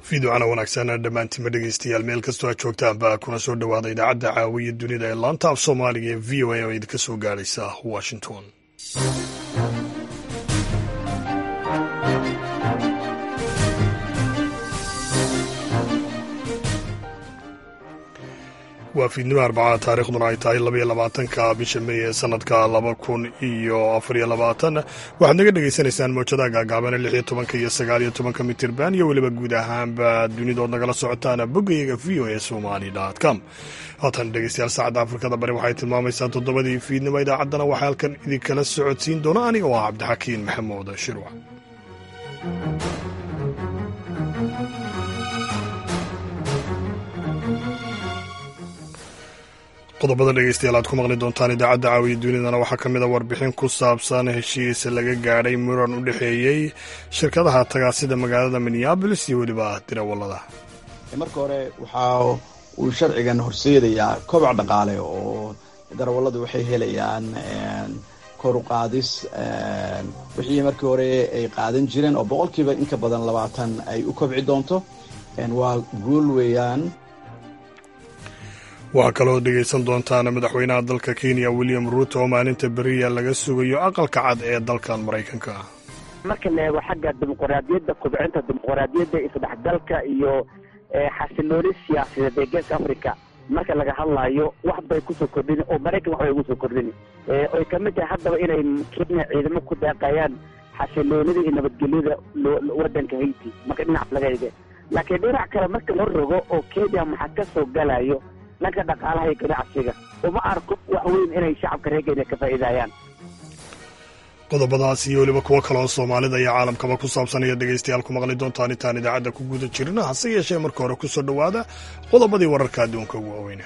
fiidocana wanaagsan dhammaantiinma dhegeystayaal meel kastoo aad joogtaanba kuna soo dhowaada idaacadda caawiya dunida ee laanta af soomaaliga ee v o a oo idinka soo gaadhaysa washington waa fiidnimo arbacada taarikhduna ay tahay labaiyo labaatanka bisha mey ee sanadka laba kun iyo afariyo labaatan waxaad naga dhagaysanaysaan mowjadaha gaagaabana lix iyo tobanka iyo sagaal iyo tobanka mitirban iyo weliba guud ahaanba dunidood nagala socotaan boggayaga v o e somali com haatan dhegeystayaal saacadda afrikada bari waxay tilmaamaysaa toddobadii fiidnimo idaacaddana waxaa halkan idinkala socodsiin doona aniga oo ah cabdixakiin maxamuud shirwac qodobada dhegeystayaal aad ku maqli doontaan idaacadda caawiya dunidana waxaa ka mid a warbixin ku saabsan heshiis laga gaadhay muran u dhexeeyey shirkadaha tagaasida magaalada minneabolis iyo weliba dirawallada marka hore waxaa uu sharcigan horseedayaa kobac dhaqaale oo darawalladu waxay helayaan kor u qaadis wixii markii hore ay qaadan jireen oo boqolkiiba inka badan labaatan ay u kobci doonto waa guul weeyaan waxaa kaloo dhegaysan doontaan madaxweynaha dalka kenya william ruuto oo maalinta beriya laga sugayo aqalka cad ee dalkan maraykanka marka la eego xagga dimuqraadiyadda kubcinta dimuqraadiyadda isdhexgalka iyo xasilooni siyaasadeed ee geeska africa marka laga hadlaayo wax bay kusoo kordhin oo maraykan wax bay ugu soo kordhin oy kamid tahay haddaba inay kenya ciidamo ku daaqayaan xasiloonida iyo nabadgelyada waddanka haiti marka dhinac laga ege laakiin dhinac kale marka la rogo oo kenya maxaa ka soo galayo dhanka dhaqaalaha iyo ganacsiga uma arko wax weyn inay shacabka reer kenya ka faa'iidayaan qodobadaas iyo weliba kuwo kaleoo soomaalida iyo caalamkaba ku saabsan ayaad dhegaystayaal ku maqli doontaan intaan idaacadda ku guda jirina hase yeeshee marka hore kusoo dhowaada qodobadii wararka adduunka ugu waaweyna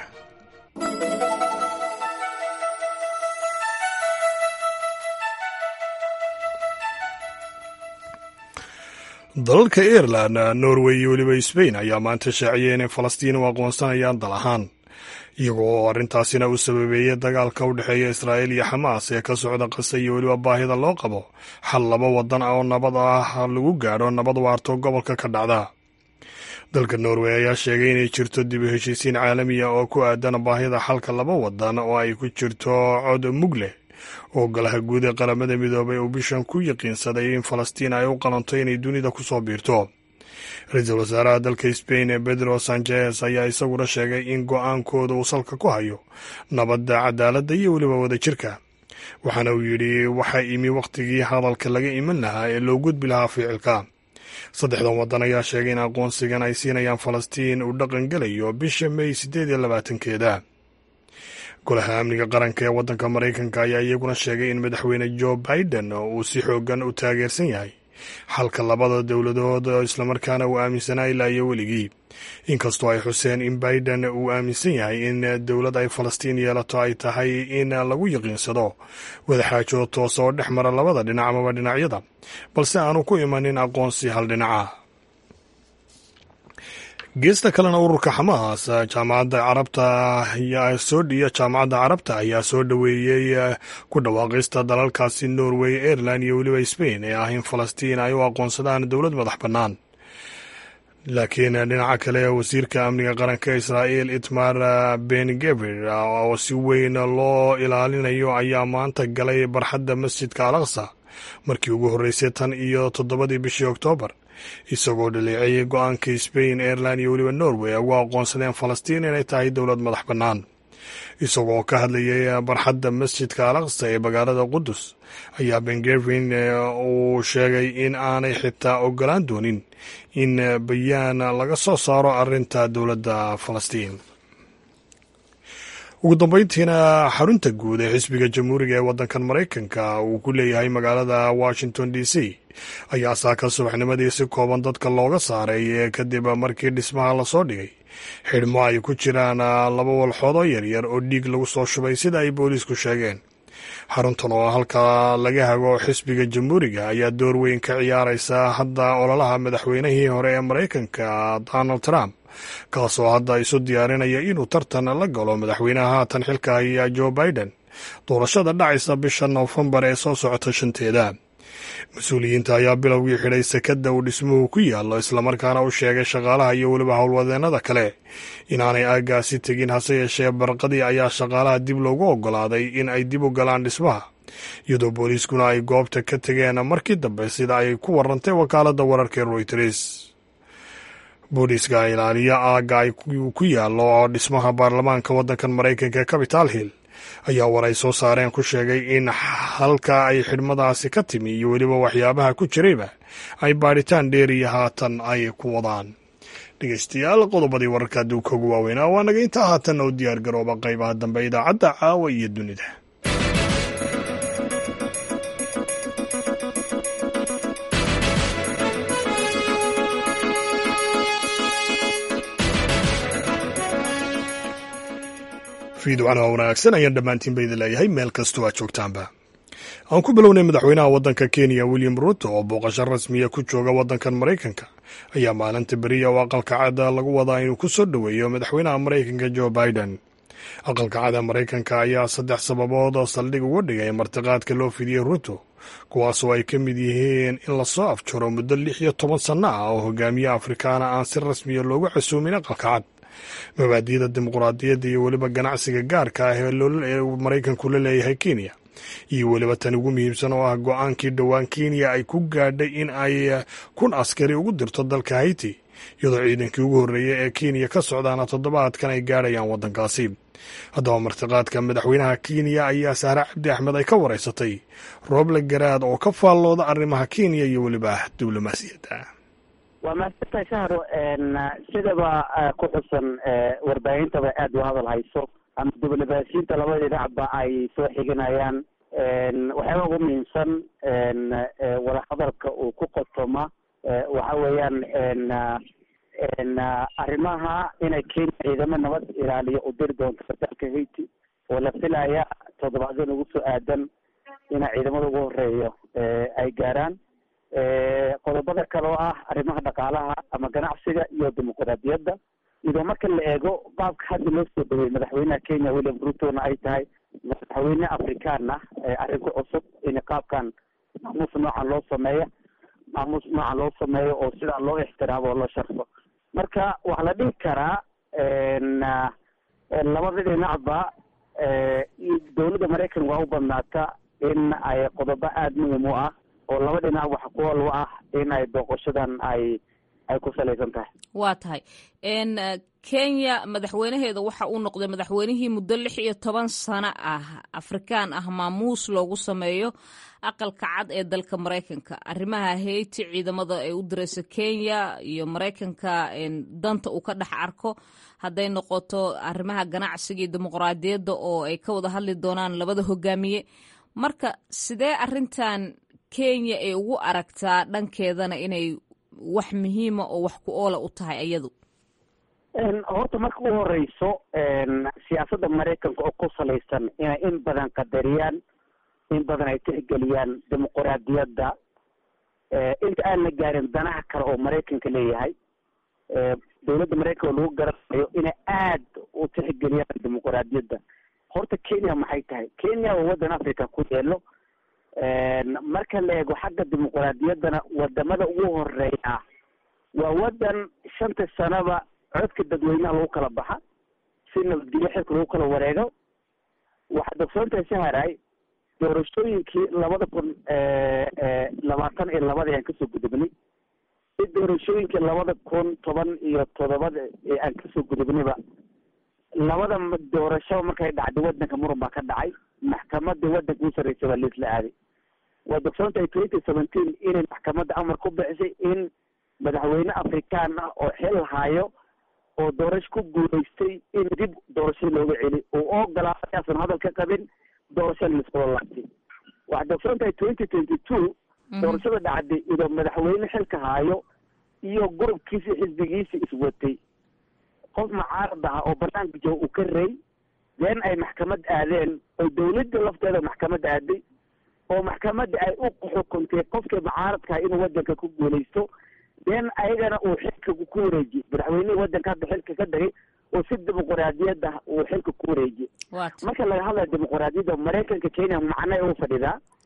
dalalka ireland norway iyo weliba sbain ayaa maanta shaaciyay inay falastiin u aqoonsanayaan dal ahaan iyagoo oo arrintaasina uu sababeeyey dagaalka u dhexeeya israa'iil iyo xamaas ee ka socda qasa iyo weliba baahida loo qabo xal laba wadan ah oo nabad ah lagu gaadho nabad waarto gobolka ka dhacda dalka norway ayaa sheegay inay jirto dib u heshiisiin caalamiya oo ku aadan baahida xalka laba wadan oo ay ku jirto cod mug leh oo golaha guud ee qaramada midoobay uu bishan ku yaqiinsaday in falastiin ay u qalanto inay dunida ku soo biirto ra-iisul wasaaraha dalka sbain ee pedro sanchez ayaa isaguna sheegay in go-aankooda uu salka ku hayo nabadda cadaaladda iyo weliba wadajirka waxaana uu yidhi waxaa imi wakhtigii hadalka laga iman lahaa ee loo gudbi lahaa ficilka saddexdan waddan ayaa sheegay in aqoonsigan ay siinayaan falastiin uu dhaqan gelayo bisha mey siddeed iyo labaatankeeda golaha amniga qaranka ee waddanka maraykanka ayaa iyaguna sheegay in madaxweyne joe biden uu si xoogan u taageersan yahay xalka labada dowladood islamarkaana uu aaminsanaa ilaa iyo weligii inkastoo ay xuseen in biden uu aaminsan yahay in dowlad ay falastiin yeelato ay tahay in lagu yaqiinsado wadaxaajo toos oo dhex mara labada dhinac amaba dhinacyada balse aanu ku imanin aqoonsi hal dhinaca geesta kalena ururka xamaas jaamacadda carabta iyo jaamacadda carabta ayaa soo dhoweeyey ku dhawaaqista dalalkaasi norway ireland iyo weliba sbain ee ah in falastiin ay u aqoonsadaan dowlad madax bannaan laakiin dhinaca kale wasiirka amniga qaranka israa'iil itmar ben geber oo si weyn loo ilaalinayo ayaa maanta galay barxadda masjidka al aqsa markii ugu horreysay tan iyo toddobadii bishii oktoobar isagoo dhaleeceeyay go-aanka sbain ireland iyo weliba norway ugu aqoonsadeen falastiin inay tahay dowlad madax bannaan isagoo ka hadlayay barxadda masjidka al aqsa ee magaalada qudus ayaa bengevin uu sheegay in aanay xitaa ogolaan doonin in bayaan laga soo saaro arrinta dowladda falastiin ugu dambeyntiina xarunta guud ee xisbiga jamhuuriga ee waddankan maraykanka uu ku leeyahay magaalada washington d c ayaa saaka subaxnimadii si kooban dadka looga saaray kadib markii dhismaha lasoo dhigay xidhmo ay ku jiraan laba walxoodoo yaryar oo dhiig lagu soo shubay sida ay booliisku sheegeen xaruntan oo halka laga hago xisbiga jamhuuriga ayaa door weyn ka ciyaaraysa hadda ololaha madaxweynihii hore ee maraykanka donald trump kaasoo hadda isu diyaarinaya inuu tartan la galo madaxweynaha haatan xilka haya joe biden doorashada dhacaysa bisha noofembar ee soo socota shanteeda mas-uuliyiinta ayaa bilowgii xidhay sekadda uu dhismuhu ku yaallo islamarkaana u sheegay shaqaalaha iyo weliba howlwadeennada kale inaanay aaggaasi tegin hase yeeshee barqadii ayaa shaqaalaha dib loogu oggolaaday in ay dib u galaan dhismaha iyadoo booliiskuna ay goobta ka tegeen markii dambe sida ay ku warantay wakaaladda wararka ee royters booliiska ilaaliya aagga ay ku yaallo oo dhismaha baarlamaanka waddankan maraykanka ee capital hill ayaa war ay soo saareen ku sheegay in halka ay xidhmadaasi ka timi iyo weliba waxyaabaha ku jirayba ay baadhitaan dheeriya haatan ay ku wadaan dhegeystayaal qodobadii wararka adduunka ugu waaweynaa waa naga intaa haatanna u diyaar garooba qaybaha dambe idaacadda caawa iyo dunida fiidocana wanaagsan ayaan dhammaantiin ba idin leeyahay meel kastoo aad joogtaanba aan ku bilownay madaxweynaha waddanka kenya william ruto oo booqasho rasmiya ku jooga waddankan maraykanka ayaa maalinta beriya oo aqalka cada lagu wadaa inuu ku soo dhoweeyo madaxweynaha maraykanka joe biden aqalka cada maraykanka ayaa saddex sababood oo saldhig uga dhigay martiqaadka loo fidiyey ruto kuwaasoo ay ka mid yihiin in lasoo afjaro muddo lix iyo toban sanno ah oo hogaamiye afrikaana aan si rasmiya loogu casuumin aqalka cad mabaadi'da dimuquraadiyadda iyo weliba ganacsiga gaarka ah ee maraykanku la leeyahay kenya iyo weliba tan ugu muhiimsan oo ah go-aankii dhowaan kenya ay ku gaadhay in ay kun askari ugu dirto dalka haiti iyadoo ciidankii ugu horreeyay ee kenya ka socdaana toddobaadkan ay gaadhayaan waddankaasi haddaba martiqaadka madaxweynaha kenya ayaa sahre cabdi axmed ay ka wareysatay rooble garaad oo ka faallooda arrimaha kenya iyo weliba diblomaasiyadda waa mahadsantahay shahro sidaba ku xusan warbaahintaba aada u hadal hayso ama diblomaasiyiinta labada dhinacba ay soo xiginayaan waxyaaba ugu muhiimsan wadahadalka uu ku qotoma waxa weeyaan arrimaha inay kenya ciidamo nabad ilaaliyo u diri doonto dalka haiti oo la filaya toddobaadyan ugu soo aadan ina ciidamada ugu horeeyo ay gaaraan qodobada kale oo ah arrimaha dhaqaalaha ama ganacsiga iyo dimuquraadiyadda iyadoo marka la eego qaabka hadda loo soo dhaweyey madaxweynaha kenya william rutona ay tahay madaxweyne afrikaan ah arrin ku cusub in qaabkan maamuus noocan loo sameeya maamuus noocan loo sameeyo oo sidaa loo ixtiraamo oo loo sharfo marka waxaa la dhihi karaa labada dhinacba dowladda maraykan waa u badnaata in ay qodobo aada muhim u ah oo laba dhinac wax kuwal u ah in ay booqashadan ay ay ku salaysan tahay waa tahay kenya madaxweynaheeda waxa uu noqday madaxweynihii muddo lix iyo toban sano ah afrikaan ah maamuus loogu sameeyo aqalka cad ee dalka maraykanka arrimaha hayti ciidamada ay u dirayso kenya iyo maraykanka danta uu ka dhex arko hadday noqoto arrimaha ganacsiga iyo dimuqraadiyadda oo ay ka wada hadli doonaan labada hogaamiye marka sidee arrintan kenya ay ugu aragtaa dhankeedana inay wax muhiima oo wax ku oola u tahay iyadu horta marka u horeyso siyaasadda maraykanka oo ku salaysan inay in badan qadariyaan in badan ay tixgeliyaan dimuquraadiyadda inta aan la gaarin danaha kale oo maraykanka leeyahay dowladda maraykanka oo lagu garanayo inay aad u tixgeliyaan dimuquraadiyadda horta kenya maxay tahay kenya waa waddan africa ku yeelo marka la eego xagga dimuquraadiyaddana wadamada ugu horeeya waa waddan shanta sanaba codka dadweynaha lagu kala baxa si nabadgelyo xilka lagu kala wareego waxaad ogsoontahay saharay doorashooyinkii labada kun labaatan iyo labada aan kasoo gudubnay si doorashooyinkii labada kun toban iyo toddobada aan kasoo gudubnayba labada doorasho markay dhacday wadanka muran baa ka dhacay maxkamadda wadanka u sarreysa baa liisla aaday waad ogsoontahay twenty seventeen inay maxkamadda amar ku bixisay in madaxweyne afrikaan ah oo xil hayo oo doorasho ku guulaystay in dib doorashada looga celi oo ogolaaday asan hadal ka qabin doorashada laisula laabtay waxaad ogsoontahay twenty twenty two doorashada dhacday idoo madaxweyne xilka hayo iyo gurubkiisi xisbigiisi iswatay qof mucaarad aha oo banaanka jooga uu ka rey deen ay maxkamad aadeen oo dawladda lafteeda maxkamad aaday oo maxkamadda ay u xukuntay qofkii mucaaradkaha inuu wadanka ku guulaysto deen ayagana uu xilka ku wareejiyey madaxweynihii wadanka hadda xilka ka dhigay oo si dimuquraadiyad ah uu xilka ku wareejiyey marka laga hadlayo dimuquraadiyadda maraykanka kenya macnay u fadhidaa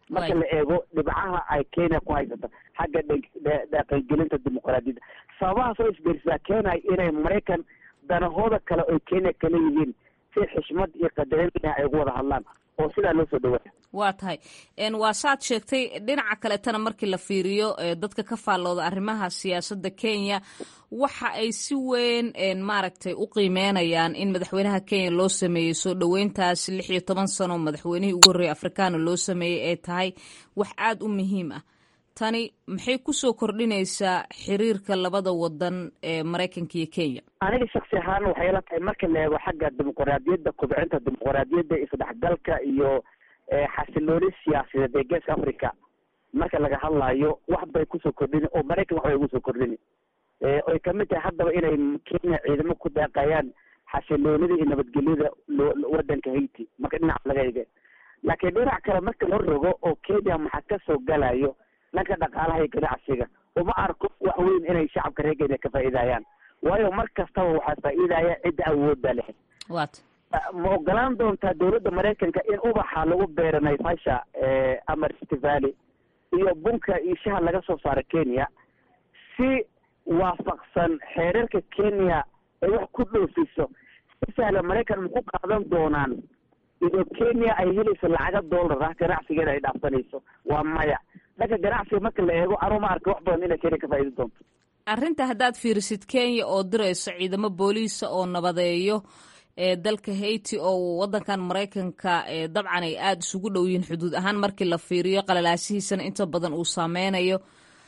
marka la eego dhibcaha ay kenya ku haysata xagga dhaqangelinta dimuqraadiyadda sababahaas oo isbiirsadaa keenay inay maraykan danahooda kale oy kenya kala yihiin si xishmad iyo qadarin ay ugu wada hadlaan oo sidaa loo soo dhawaaya waa tahay waa saad sheegtay dhinaca kaletana markii la fiiriyo dadka ka faallooda arrimaha siyaasadda kenya waxa ay si weyn maaragtay u qiimeynayaan in madaxweynaha kenya loo sameeyey soo dhoweyntaas lix iyo toban sano madaxweynihii ugu horreeyay afrikaana loo sameeyey ay tahay wax aada u muhiim ah tani maxay kusoo kordhinaysaa xiriirka labada wadan ee maraykanka iyo kenya aniga shaksi ahaan waxay la tahay marka la eego xagga dimuqraadiyadda kobcinta dimuqraadiyadda isdhexgalka iyo xasilooni siyaasadeed ee geeska africa marka laga hadlayo wax bay kusoo kordhini oo maraykan wax bay ugu soo kordhini oy kamid tahay haddaba inay kenya ciidamo ku daaqayaan xasiloonida iyo nabadgelyada wadanka haiti marka dhinaca laga ege laakiin dhinac kale marka la rogo oo kenya maxaa kasoo galayo dhanka dhaqaalaha iyo ganacsiga uma arko wax weyn inay shacabka reer kenya ka faa'iidayaan waayo mar kastaba waxaa faa'iidaya cidda awoodda leh wat ma ogolaan doontaa dawladda maraykanka in ubaxa lagu beero naivasha ama rift valley iyo bunka iyo shaha laga soo saaro kenya si waafaqsan xeerarka kenya ay wax ku dhoofiso si sahla maraykan maku qaadan doonaan iyadoo kenya ay helayso lacaga dollar ah ganacsigeeda ay dhaafsanayso waa maya dhanka ganacsiga marka la eego anuu ma arka wax badan inay kenya ka faaidi doonto arrinta haddaad fiirisid kenya oo dirayso ciidamo booliisa oo nabadeeyo ee dalka haiti oo wadankan maraykanka dabcan ay aada isugu dhow yihiin xuduud ahaan markii la fiiriyo qalalaasihiisana inta badan uu saameynayo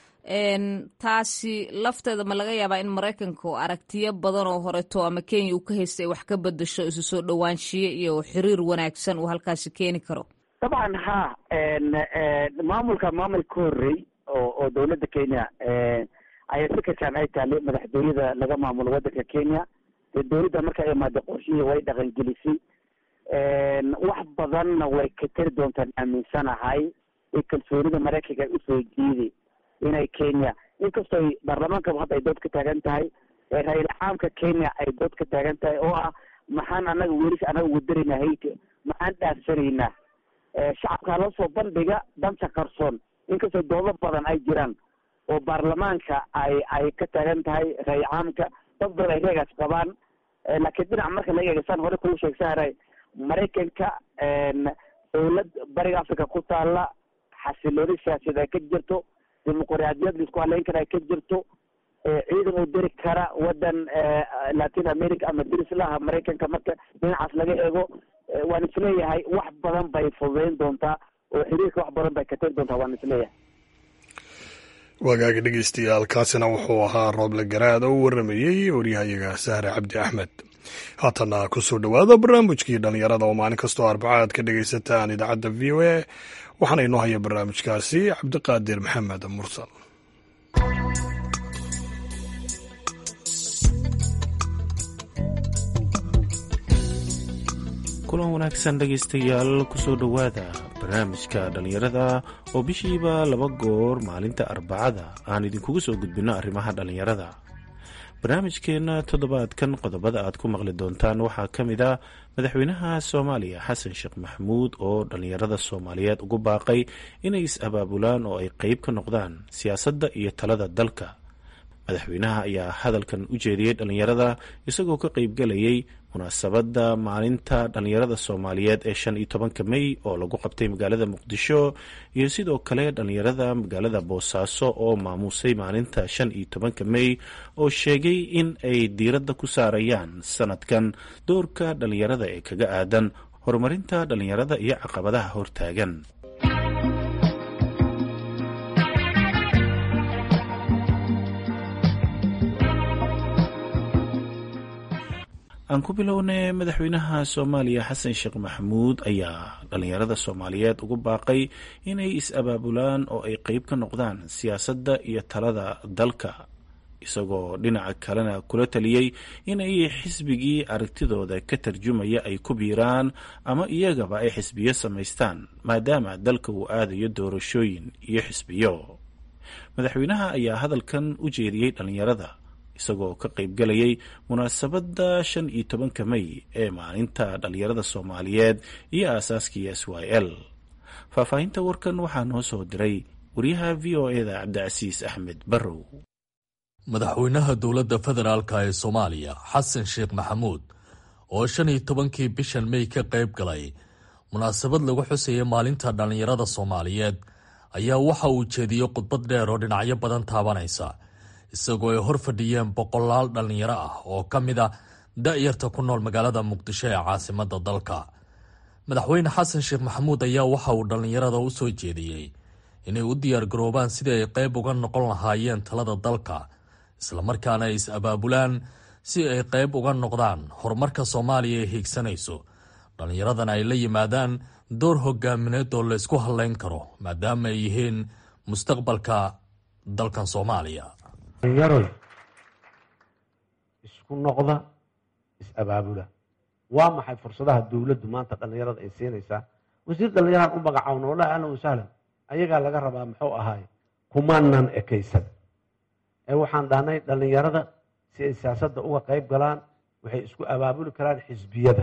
taasi lafteeda ma laga yaabaa in maraykanka oo aragtiyo badan oo horeto ama kenya uu ka haystay ay wax ka bedasho isu soo dhowaanshiye iyo xiriir wanaagsan uu halkaasi keeni karo dabcan ha maamulka maamul ka horrey oo oo dawladda kenya ayaa fikirkan ay taale madaxtooyada laga maamulo wadanka kenya dee dawladda marka ay imaada qorshihii way dhaqangelisay wax badanna way ka tari doontaan aaminsanahay ee kalsoonida maraykanka ay usoo jiiday inay kenya inkastoo baarlamaankaba hadda ay dood ka taagan tahay ra-iil caamka kenya ay dood ka taagan tahay oo ah maxaan anaga welis anaga ugu daraynaa hayti maxaan dhaafsanaynaa shacabka hala soo bandhiga danta qarsoon inkastoo doodo badan ay jiraan oo baarlamaanka ay ay ka taagan tahay ra-iil caamka dad badan ay reegaas qabaan laakiin dhinac marka laga eega saan hore kuu sheegsaharay maraykanka dawlad bariga africa ku taala xasilooni siyaasadeed ay ka jirto dimuqraadiyad laisku haleyn kara ay ka jirto ciidan uu diri kara wadan latin america ama dirislaha maraykanka marka dhinacaas laga eego waan isleeyahay wax badan bay fududeyn doontaa oo xiriirka wax badan bay ka tari doontaa waan isleeyahay wagaagi dhegeystayaal kaasina wuxuu ahaa rooble garaad oo u waramayey waryahayaga sahre cabdi axmed haatana kusoo dhowaada barnaamijkii dhallinyarada oo maalin kastoo arbaca aad ka dhegaysataan idaacadda v o a waxaana inoo haya barnaamijkaasi cabdiqaadir maxamed mursal kulan wanaagsan dhegaystayaal kusoo dhowaada barnaamijka dhallinyarada oo bishiiba laba goor maalinta arbacada aan idinkugu soo gudbinno arrimaha dhallinyarada barnaamijkeenna toddobaadkan qodobada aad ku maqli doontaan waxaa ka mid a madaxweynaha soomaaliya xasan sheekh maxamuud oo dhallinyarada soomaaliyeed ugu baaqay inay is-abaabulaan oo ay qeyb ka noqdaan siyaasadda iyo talada dalka madaxweynaha ayaa hadalkan u jeediyey dhallinyarada isagoo ka qeybgelayay munaasabadda maalinta dhallinyarada soomaaliyeed ee shan iyo tobanka mey oo lagu qabtay magaalada muqdisho iyo sidoo kale dhallinyarada magaalada boosaaso oo maamuusay maalinta shan iyo tobanka mey oo sheegay in ay diiradda ku saarayaan sanadkan doorka dhallinyarada ee kaga aadan horumarinta dhallinyarada iyo caqabadaha hortaagan aan ku bilownay madaxweynaha soomaaliya xasan sheekh maxamuud ayaa dhallinyarada soomaaliyeed ugu baaqay inay is-abaabulaan oo ay qeyb ka noqdaan siyaasadda iyo talada dalka isagoo dhinaca kalena kula taliyey inay xisbigii aragtidooda ka tarjumaya ay ku biiraan ama iyagaba ay xisbiyo samaystaan maadaama dalka uu aadayo doorashooyin iyo xisbiyo madaxweynaha ayaa hadalkan u jeediyey dhallinyarada isagoo ka qaybgalayay munaasabadda shan iyo tobanka mey ee maalinta dhallinyarada soomaaliyeed iyo aasaaskii s y l faahfaahinta warkan waxaa noo soo diray wariyaha v o e da cabdicasiis axmed barrow madaxweynaha dowladda federaalk ee soomaaliya xasan sheekh maxamuud oo shan iyo tobankii bishan mey ka qayb galay munaasabad lagu xusaya maalinta dhallinyarada soomaaliyeed ayaa waxa uu jeediyey khudbad dheer oo dhinacyo badan taabanaysa isagoo ay hor fadhiyeen boqolaal dhallinyaro ah oo ka mid a da-yarta ku nool magaalada muqdisho ee caasimadda dalka madaxweyne xasan sheekh maxamuud ayaa waxa uu dhallinyarada u soo jeediyey inay u diyaargaroobaan sidii ay qayb uga noqon lahaayeen talada dalka islamarkaana ay is abaabulaan si ay qayb uga noqdaan horumarka soomaaliya ee hiigsanayso dhallinyaradana ay la yimaadaan door hogaamineed oo laysku hadlayn karo maadaama ay yihiin mustaqbalka dalkan soomaaliya dhallinyaroy isku noqda is-abaabula waa maxay fursadaha dowladdu maanta dhallinyarada ay siinaysaa wasiir dhallinyaraan u magacaawna wallahi ahlan wasahlan ayagaa laga rabaa muxuu ahaay kumaanan ekaysan ee waxaan dhahnay dhallinyarada si ay siyaasadda uga qayb galaan waxay isku abaabuli karaan xisbiyada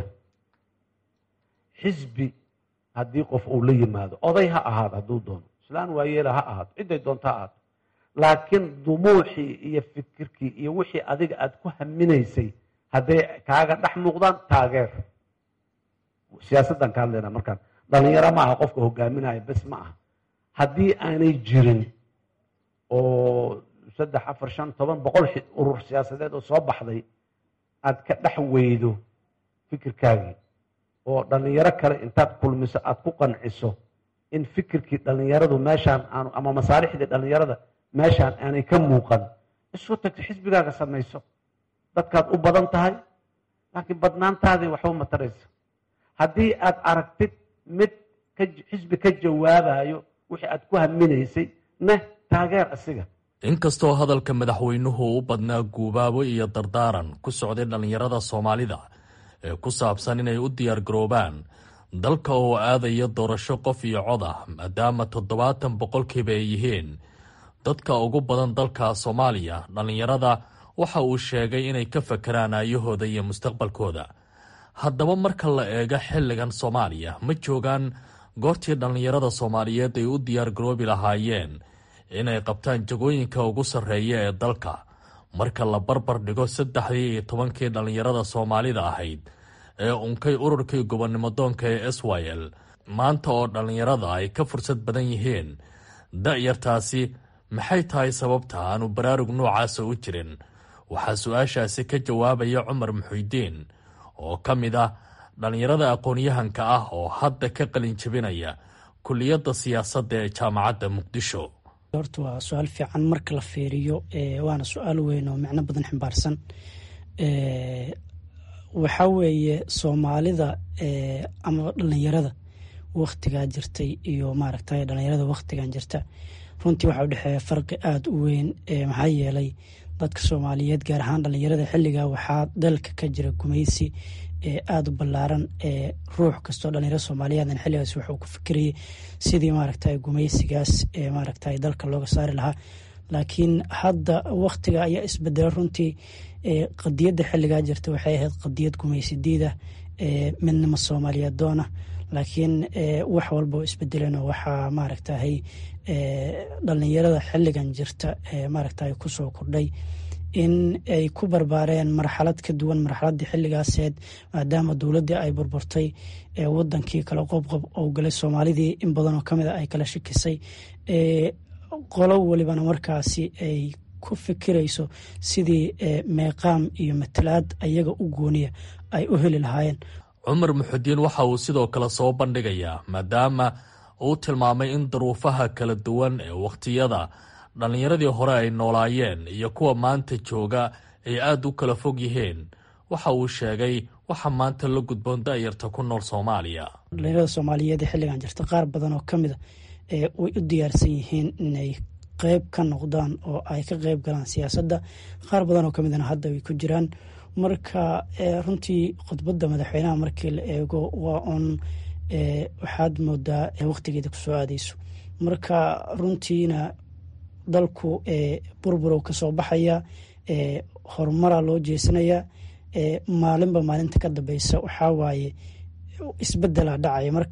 xisbi haddii qof uu la yimaado oday ha ahaado hadduu doono islaan waayeela ha ahaato cidday doonto ha ahaato laakiin dumuuxii iyo fikirkii iyo wixii adiga aada ku haminaysay hadday kaaga dhex muuqdaan taageer siyaasaddan ka hadlayna markaan dhalinyaro ma aha qofka hogaaminaya bes ma aha haddii aanay jirin oo saddex afar shan toban boqol urur siyaasadeed oo soo baxday aad ka dhex weydo fikirkaagii oo dhallinyaro kale intaad kulmiso aada ku qanciso in fikirkii dhallinyaradu meeshaan aanu ama masaalixdii dhallinyarada meeshaan aanay ka muuqan isu tagto xisbigaaga samayso dadkaad u badan tahay laakiin badnaantaadii waxba mataraysa haddii aad aragtid mid xisbi ka jawaabayo wixii aad ku haminaysay neh taageer asiga inkastoo hadalka madaxweynuhu u badnaa guubaabo iyo dardaaran ku socday dhallinyarada soomaalida ee ku saabsan inay u diyaargaroobaan dalka oo aadaya doorasho qof iyo cod ah maadaama toddobaatan boqolkiiba ay yihiin dadka ugu badan dalka soomaaliya dhallinyarada waxa uu sheegay inay ka fakeraan aayahooda iyo mustaqbalkooda haddaba marka la eego xilligan soomaaliya ma joogaan goortii dhallinyarada soomaaliyeed ay u diyaargaroobi lahaayeen inay qabtaan jagooyinka ugu sarreeya ee dalka marka la barbar dhigo saddexdii iyo tobankii dhallinyarada soomaalida ahayd ee unkay ururkii gobonnimo doonka ee s y l maanta oo dhallinyarada ay ka fursad badan yihiin da-yartaasi maxay tahay sababta aanu baraarug noocaasa u jirin waxaa su-aashaasi ka jawaabaya cumar muxuudiin oo ka mid ah dhallinyarada aqoon-yahanka ah oo hadda ka qalin jebinaya kuliyadda siyaasadda ee jaamacadda muqdisho horta waa su-aal fiican marka la fiiriyo waana su-aal weyn oo micno badan ximbaarsan waxaa weeye soomaalida ama dhalinyarada waktigaa jirtay iyo maaragtay dhalinyarada waktigan jirta runtii waxaa udhexeeya farqi aada u weyn maxaa yeelay dadka soomaaliyeed gaar ahaan dhalinyarada xilligaa waxaa dalka ka jira gumaysi aada u ballaaran ruux kastoo dhalinyaro soomaaliyeedan xilligaas wuxuu ku fikirayay sidii maaragtay gumaysigaas maaragtay dalka looga saari lahaa laakiin hadda waktiga ayaa isbedela runtii qadiyadda xilligaa jirta waxay ahayd qadiyad gumaysidiida midnimo soomaaliyeed doona laakiin wax walba oo isbedeleen waxaa maaragtahay dhalinyarada xilligan jirta maaragtay kusoo kordhay in ay ku barbaareen marxalad ka duwan marxaladii xilligaaseed maadaama dowladdii ay burburtay wadankii kale qobqob oo galay soomaalidii in badanoo kamid a ay kala shikisay qolo welibana markaasi ay ku fikirayso sidii meeqaam iyo matalaad ayaga u gooniya ay u heli lahaayeen cumar muxudiin waxa uu sidoo kale soo bandhigayaa maadaama uu tilmaamay in duruufaha kala duwan ee wakhtiyada dhallinyaradii hore ay noolaayeen iyo kuwa maanta jooga ay aada u kala fog yihiin waxa uu sheegay waxa maanta la gudboon da-yarta ku nool soomaaliya dhalinyarada soomaaliyeed ee xilligan jirta qaar badan oo ka mida way u diyaarsan yihiin inay qeyb ka noqdaan oo ay ka qeyb galaan siyaasadda qaar badan oo kamidana hadda way ku jiraan marka runtii khudbadda madaxweynaha markii la eego waa uun waxaad moodaa waqtigeeda kusoo aadeyso marka runtiina dalku burburow kasoo baxaya horumara loo jeesanaya maalinba maalinta ka dambeysa waxaa waaye isbedela dhacaya marka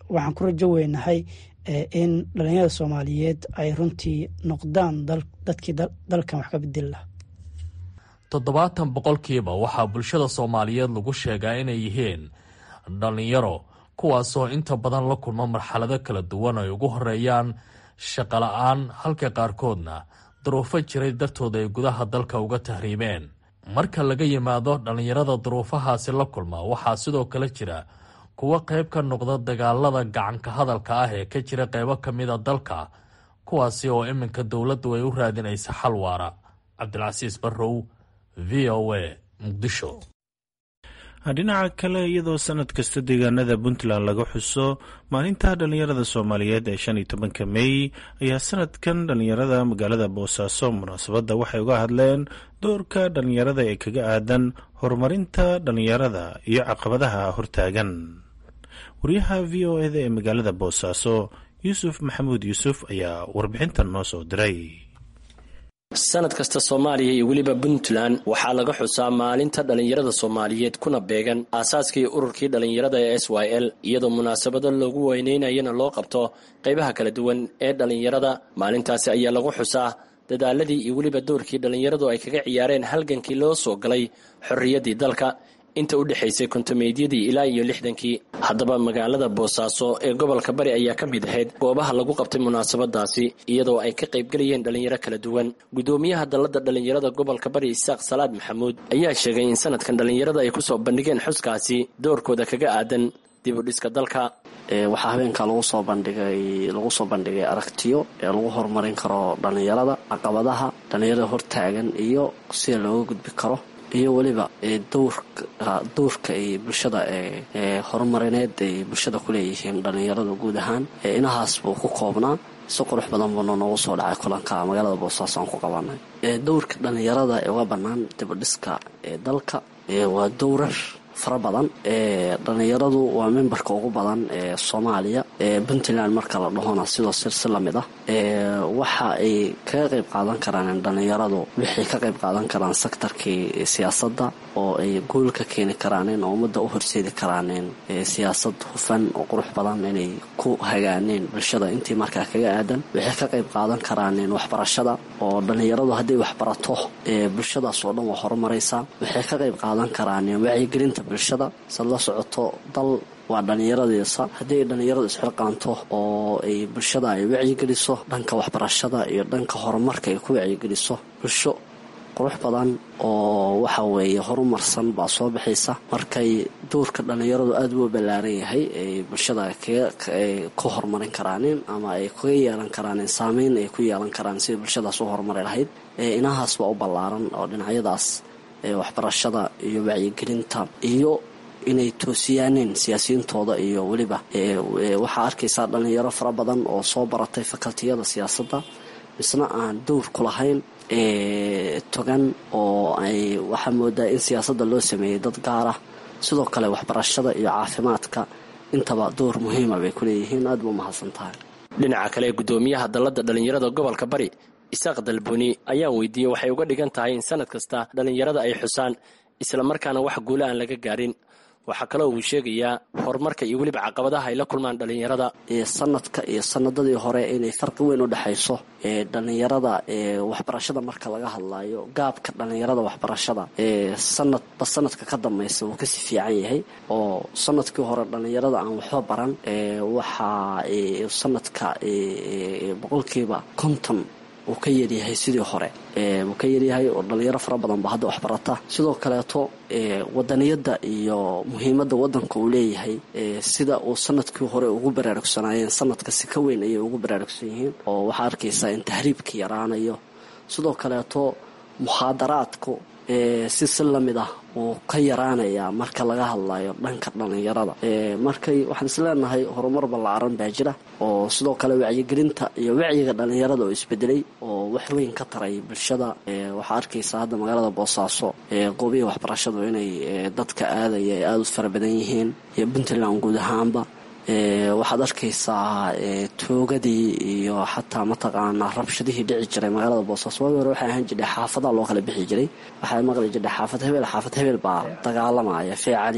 waxaan ku rajo weynahay in dhalinyarada soomaaliyeed ay runtii noqdaan dadkii dalkan wax ka bedeli laha toddobaatan boqolkiiba waxaa bulshada soomaaliyeed lagu sheegaa inay yihiin dhallinyaro kuwaasoo inta badan la kulma marxalado kala duwan ay ugu horeeyaan shaqola-aan halka qaarkoodna duruufo jiray dartooda ay gudaha dalka uga tahriibeen marka laga yimaado dhallinyarada duruufahaasi la kulma waxaa sidoo kale jira kuwo qayb ka noqda dagaalada gacanka hadalka ah ee ka jira qaybo ka mida dalka kuwaasi oo iminka dowladdu ay u raadinaysa xal waara cabdilcasiis barrow v o a muqdisho dhinaca kale iyadoo sanad kasta deegaanada puntland laga xuso maalinta dhallinyarada soomaaliyeed ee shan iyo tobanka mey ayaa sanadkan dhallinyarada magaalada boosaaso munaasabadda waxay uga hadleen doorka dhallinyarada ee kaga aadan horumarinta dhallinyarada iyo caqabadaha hortaagan wariyaha v o eda ee magaalada boosaaso yuusuf maxamuud yuusuf ayaa warbixintan noo soo diray sanad kasta soomaaliya iyo weliba puntland waxaa laga xusaa maalinta dhallinyarada soomaaliyeed kuna beegan aasaaskii ururkii dhallinyarada ee s y l iyadoo munaasabado loogu weyneynayana loo qabto qaybaha kala duwan ee dhallinyarada maalintaasi ayaa lagu xusaa dadaaladii iyo weliba doorkii dhallinyaradu ay kaga ciyaareen halgankii loo soo galay xorriyaddii dalka inta u dhexaysay kontomeedyadii ilaa iyo lixdankii haddaba magaalada boosaaso ee gobolka bari ayaa ka mid ahayd goobaha lagu qabtay munaasabadaasi iyadoo ay ka qaybgelayeen dhallinyaro kala duwan guddoomiyaha dalladda dhallinyarada gobolka bari isaaq salaad maxamuud ayaa sheegay in sanadkan dhallinyarada ay kusoo bandhigeen xuskaasi doorkooda kaga aadan dib u dhiska dalka waxaa habeenka lagu soo bandhigay lagu soo bandhigay aragtiyo ee lagu horumarin karo dhallinyarada caqabadaha dhallinyarada hortaagan iyo sida looga gudbi karo iyo weliba dowrka dowrka ay bulshada ee horumarineed ay bulshada ku leeyihiin dhallinyarada guud ahaan inahaas buu ku koobnaa si qurux badan buuna noogu soo dhacay kulanka magaalada boosaaso aan ku qabanay dowrka dhallinyarada ee uga bannaan dibadhiska ee dalka waa dowrar fara badan dhallinyaradu waa membarka ugu badan ee soomaaliya puntland marka la dhahona sidoo sir si lamid ah waxa ay kaga qayb qaadan karaan dhallinyaradu waxay ka qayb qaadan karaan sektarkii siyaasadda oo ay guul ka keeni karaaneen oo ummadda u horseedi karaaneen siyaasad hufan oo qurux badan inay ku hagaaneen bulshada intii markaa kaga aadan waxay ka qayb qaadan karaaneen waxbarashada oo dhallinyaradu hadday waxbarato bulshadaas oo dhan waa horumaraysaa waxay ka qayb qaadan karaaneen wacyigelinta bulshada sad la socoto dal waa dhallinyaradiisa haddii ay dhallinyaradu isxilqaanto oo ay bulshada ay wacyigeliso dhanka waxbarashada iyo dhanka horumarka ay ku wacyigeliso bulsho qurux badan oo waxa weeye horumarsan baa soo baxaysa markay doorka dhallinyaradu aada u ballaaran yahay ay bulshada ku horumarin karaaneen ama ay kaga yeelan karaaneen saameyn ay ku yeelan karaan sidai bulshadaas u horumari lahayd inahaas baa u ballaaran oo dhinacyadaas waxbarashada iyo wacyigelinta iyo inay toosiyaaneen siyaasiyiintooda iyo weliba waxaa arkaysaa dhallinyaro fara badan oo soo baratay fakaltiyada siyaasadda misna aan dowr ku lahayn togan oo ay waxaa moodaa in siyaasadda loo sameeyey dad gaar ah sidoo kale waxbarashada iyo caafimaadka intaba door muhiima bay ku leeyihiin aad ba umahadsan tahay dhinaca kale guddoomiyaha dalladda dhallinyarada gobolka bari isaaq dalbuni ayaan weydiiyey waxay uga dhigan tahay in sanad kasta dhallinyarada ay xusaan islamarkaana wax guula aan laga gaarin waxaa kaloo uu sheegayaa horumarka iyo weliba caqabadaha ay la kulmaan dhallinyarada sanadka iyo sanadadii hore inay farqi weyn u dhexayso dhallinyarada waxbarashada marka laga hadlayo gaabka dhallinyarada waxbarashada sanadba sanadka ka dambaysa wuu kasii fiican yahay oo sanadkii hore dhallinyarada aan waxba baran waxaa sanadka boqolkiiba konton uu ka yaryahay sidii hore wuu ka yaryahay oo dhalinyaro fara badan ba hadda waxbarata sidoo kaleeto wadaniyadda iyo muhiimadda wadanka uu leeyahay sida uu sanadkii hore ugu baraarugsanaayeen sanadka si ka weyn ayay ugu baraarugsan yihiin oo waxaa arkaysaa in tahriibka yaraanayo sidoo kaleeto mukhaadaraadku si si lamid ah wuu ka yaraanayaa marka laga hadlayo dhanka dhallinyarada markay waxaan isleenahay horumar ballaaran baa jira oo sidoo kale wacyigelinta iyo wacyiga dhallinyarada oo isbedelay oo wax weyn ka taray bulshada waxaa arkaysaa hadda magaalada boosaaso goobihi waxbarashadu inay dadka aadaya ay aada u fara badan yihiin iyo puntland guud ahaanba waxaad arkaysaa toogadii iyo xataa mataqaanaa rabshadihii dhici jiray magaalada boosaaso waagi hore waxay ahaan jiray xaafadaha loo kala bixi jiray waxaa maqli jiray xaafad hebel xaafad hebel baa dagaalamaya feecali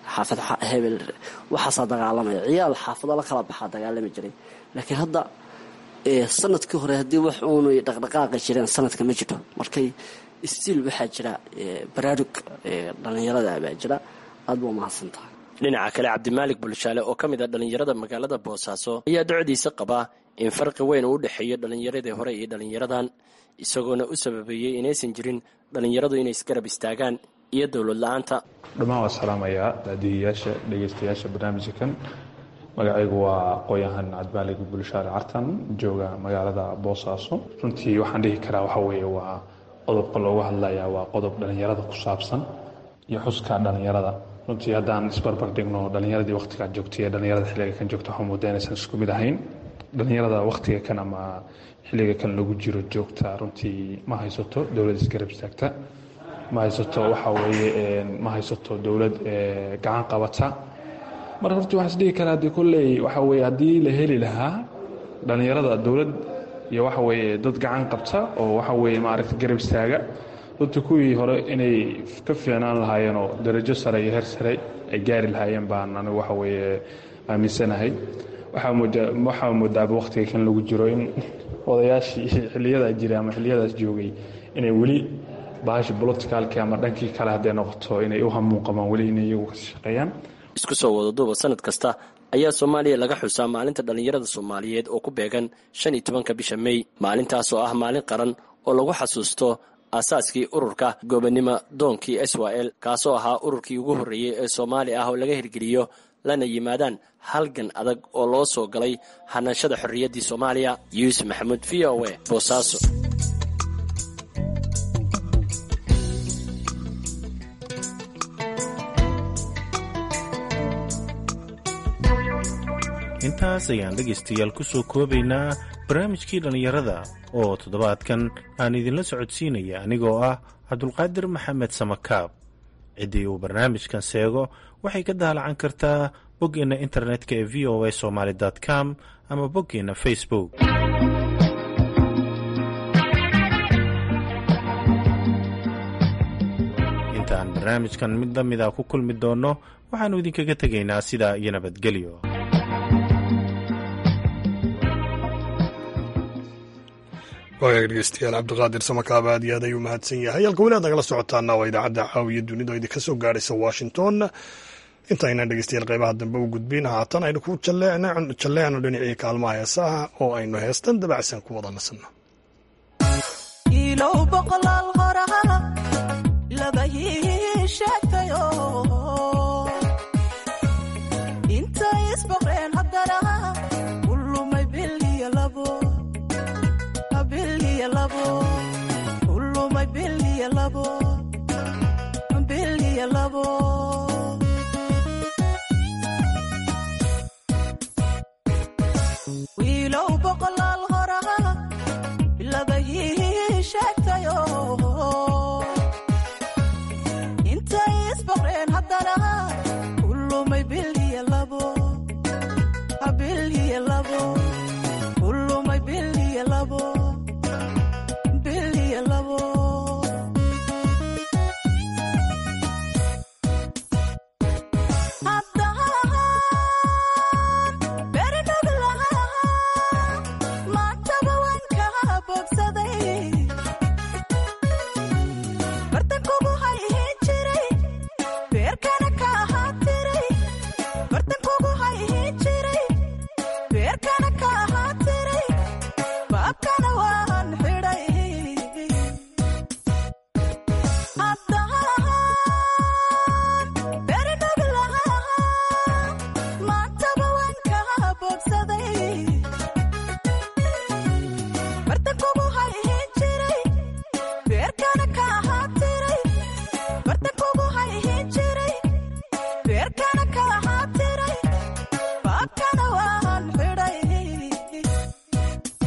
xaafad hebel waxaasaa dagaalamaya ciyaal xaafado la kala baxaa dagaalami jiray laakiin hadda sanadkii hore haddii wax uunu dhaqdhaqaaqi jireen sanadka ma jiro markay stiil waxaa jira baraarug dhallinyarada baa jira aad baa umahadsan tahay dhinaca kale cabdimaalik bulshaale oo ka mid a dhallinyarada magaalada boosaaso ayaa docdiisa qabaa in farqi weyn uu u dhexeeyo dhallinyaradii hore iyo dhallinyaradan isagoona u sababeeyey inaysan jirin dhallinyaradu inay isgarab istaagaan iyo dowlad la-aanta dhammaan waa salaamayaa daadihiyaasha dhegeystayaasha barnaamijkan magacaygu waa aqooyahan cabdimaalig bulshaale cartan jooga magaalada boosaaso runtii waxaan dhihi karaa waxa weeye waa qodobka looga hadlayaa waa qodob dhallinyarada ku saabsan iyo xuska dhallinyarada runtii haddaan isbarbar dhigno dhallinyaradii wakhtigaa joogtay ee dhallinyarada xilliga kan joogta waxaa moodaa inaysan isku mid ahayn dhallinyarada wakhtiga kan ama xilliga kan lagu jiro joogta runtii ma haysato dowlad isgarab istaagta ma haysato waxa weeye ma haysato dowlad gacan qabata marka horti waxaa isdhihi karaa dee kolley waxa weye haddii la heli lahaa dhallinyarada dowlad iyo waxa weeye dad gacan qabta oo waxa weeye maaragta garab istaaga runtii kuwii hore inay ka fiicnaan lahaayeenoo darajo sare iyo heer sare ay gaari lahaayeen baan anigu waxa weeye aaminsanahay waxaa moodaaba wakhtiga kan lagu jiro in odayaashii xiliyadaa jiray ama xiliyadaas joogay inay weli bahashi boloticalki ama dhankii kale hadday noqoto inay u hamuun qabaan weli inay iyagu ka shaqeeyaan isku soo wadaduuba sanad kasta ayaa soomaaliya laga xusaa maalinta dhallinyarada soomaaliyeed oo ku beegan shan iyo tobanka bisha mey maalintaas oo ah maalin qaran oo lagu xasuusto aasaaskii ururka goobannimo doonkii s y l kaasoo ahaa ururkii ugu horreeyey ee soomaali ah oo laga hirgeliyo lana yimaadaan halgan adag oo loo soo galay hanashada xorriyaddii soomaaliya yuusuf maxamuud v o e boosaaso intaas ayaan dhegaystayaal ku soo koobaynaa barnaamijkii dhallinyarada oo toddobaadkan aan idinla socodsiinaya anigoo ah cabdulqaadir maxamed samakaab ciddii uu barnaamijkan seego waxay ka daalacan kartaa boggeenna internetka ee v o a somaali com ama boggeenna facebook intaan barnaamijkan mid la mida ku kulmi doonno waxaannu idinkaga tegaynaa sidaa iyo nabadgelyo waagaag dhegeystayaal cabdiqaadir samakaab aad iyo aad ayuu mahadsan yahay halka weli aad nagala socotaana waa idaacadda caawiya dunida oo idinka soo gaaraysa washington intaaynan dhegeystayaal qeybaha dambe u gudbin haatan aynu ku jalleecno dhinacii kaalmaha heesaha oo aynu heestan dabacsan ku wada nasanno wiilow boqolaal horaa labahii sheegtayo intay isboqreen haddana kulumay biliya labo biliya labo kulumay biliya labo biliya labo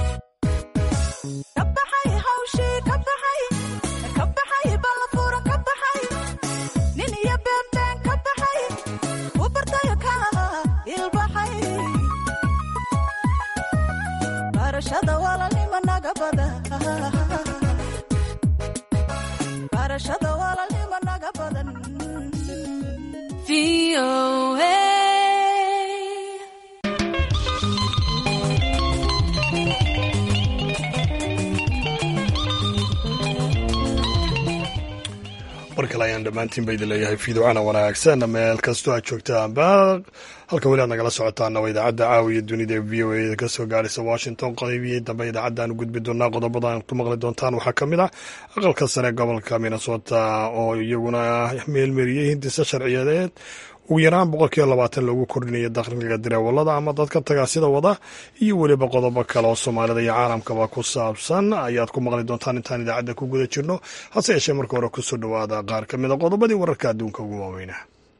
ka baxay mar kale ayaan dhammaantiin ba idin leeyahay fiidocana wanaagsan meel kastoo aad joogtaanba halka weli aad nagala socotaana waa idaacadda caawiya dunida v o a ka soo gaaraysa washington qodobiyii dambe idaacaddaanu gudbi doonaa qodobada aad ku maqli doontaan waxaa ka mid ah aqalka sare gobolka minnesota oo iyaguna meelmeriyey hindisa sharciyadeed ugu yaraan boqolkiiba labaatan loogu kordhinayo dakhliga dareewalada ama dadka tagaasida wada iyo weliba qodobo kale oo soomaalida iyo caalamkaba ku saabsan ayaad ku maqli doontaan intaan idaacadda ku guda jirno hase yeeshee marka hore kusoo dhowaada qaar ka mid a qodobadii wararka adduunka ugu waaweynah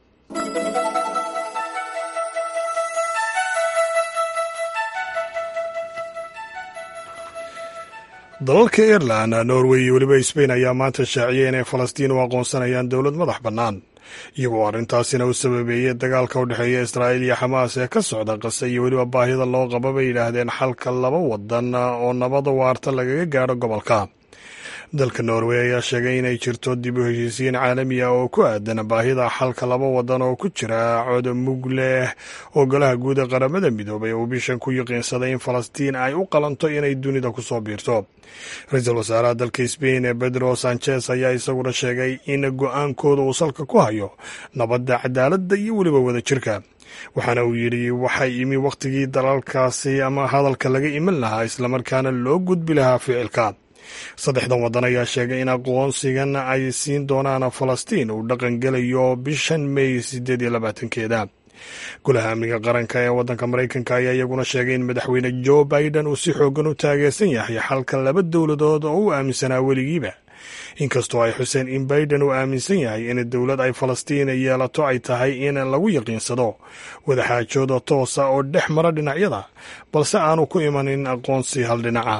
dalalka ireland norway iyo weliba sbain ayaa maanta shaaciyay inay falastiin u aqoonsanayaan dowlad madax bannaan iyagoo arrintaasina u sababeeyey dagaalka u dhexeeya israa'iil iyo xamaas ee ka socda qase iyo weliba baahida loo qaba bay yidhaahdeen xalka laba wadan oo nabada waarta lagaga gaadho gobolka dalka norway ayaa sheegay inay jirto dib u heshiisiin caalami ah oo ku aadan baahida xalka laba wadan oo ku jira cod mug leh oo golaha guud ee qaramada midoobay uu bishan ku yiqiinsaday in falastiin ay u qalanto inay dunida kusoo biirto ra-iisul wasaaraha dalka sbain ee pedro sanchez ayaa isaguna sheegay in go-aankooda uu salka ku hayo nabadda cadaaladda iyo weliba wadajirka waxaana uu yidhi waxay imi wakhtigii dalalkaasi ama hadalka laga iman lahaa islamarkaana loo gudbi lahaa ficilka saddexdan waddan ayaa sheegay in aqoonsigan ay siin doonaan falastiin uu dhaqan gelayo bishan may sideed iyo labaatankeeda golaha amniga qaranka ee waddanka maraykanka ayaa iyaguna sheegay in madaxweyne joe biden uu si xoogan u taageersan yahay xalka laba dowladood oo u aaminsanaa weligiiba inkastoo ay xuseen in biden uu aaminsan yahay in dowlad ay falastiin yeelato ay tahay in lagu yaqiinsado wadaxaajooda toosa oo dhex mara dhinacyada balse aanu ku imanin aqoonsi hal dhinaca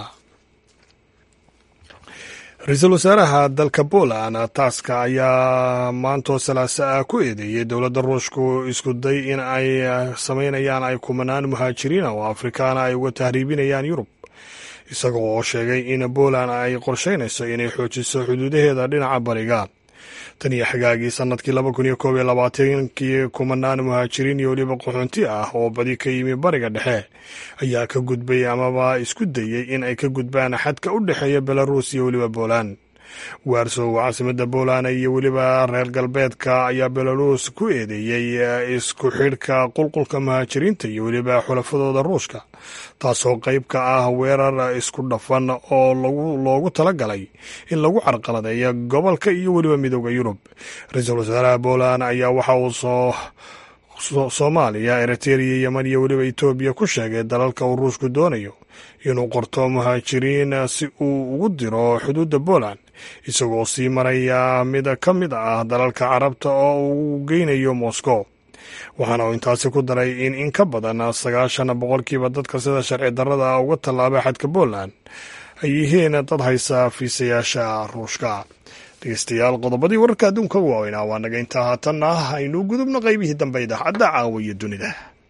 ra-iisul wasaaraha dalka poland taaska ayaa maantoo salaaso ah ku eedeeyey dowladda ruushku isku day in ay sameynayaan ay kumanaan muhaajiriina oo afrikaana ay uga tahriibinayaan yurub isaga oo sheegay in poland ay qorsheynayso inay xoojiso xuduudaheeda dhinaca bariga tan iyo xagaagii sanadkii laba kun iyo koob iyo labaatankii kumanaan muhaajiriin iyo weliba qaxoonti ah oo badi ka yimi bariga dhexe ayaa ka gudbay amaba isku dayey in ay ka gudbaan xadka u dhexeeya belaruus iyo weliba poland warsow caasimada poland iyo weliba reer galbeedka ayaa belaruus ku eedeeyey isku xidhka qulqulka muhaajiriinta iyo weliba xulafadooda ruushka taasoo qayb ka ah weerar isku dhafan oo loogu talagalay in lagu carqaladeeyo gobolka iyo weliba midooda yurub ra-iisul wasaaraha poland ayaa waxa uu soo soomaaliya eritrea yeman iyo weliba etoobiya ku sheegay dalalka uu ruushku doonayo inuu qorto muhaajiriin si uu ugu diro xuduudda poland isagoo sii maraya mid ka mid ah dalalka carabta oo uu geynayo moscow waxaana uu intaasi ku daray in in ka badan sagaashan boqolkiiba dadka sida sharci darrada uga tallaabay xadka poland ay yihiin dad haysa fiisayaasha ruushka dhegeystayaal qodobadii wararka adduunka ugu waaweynaa waa naga intaa haatanna aynu gudubno qaybihii dambe idaacadda caawa iyo dunida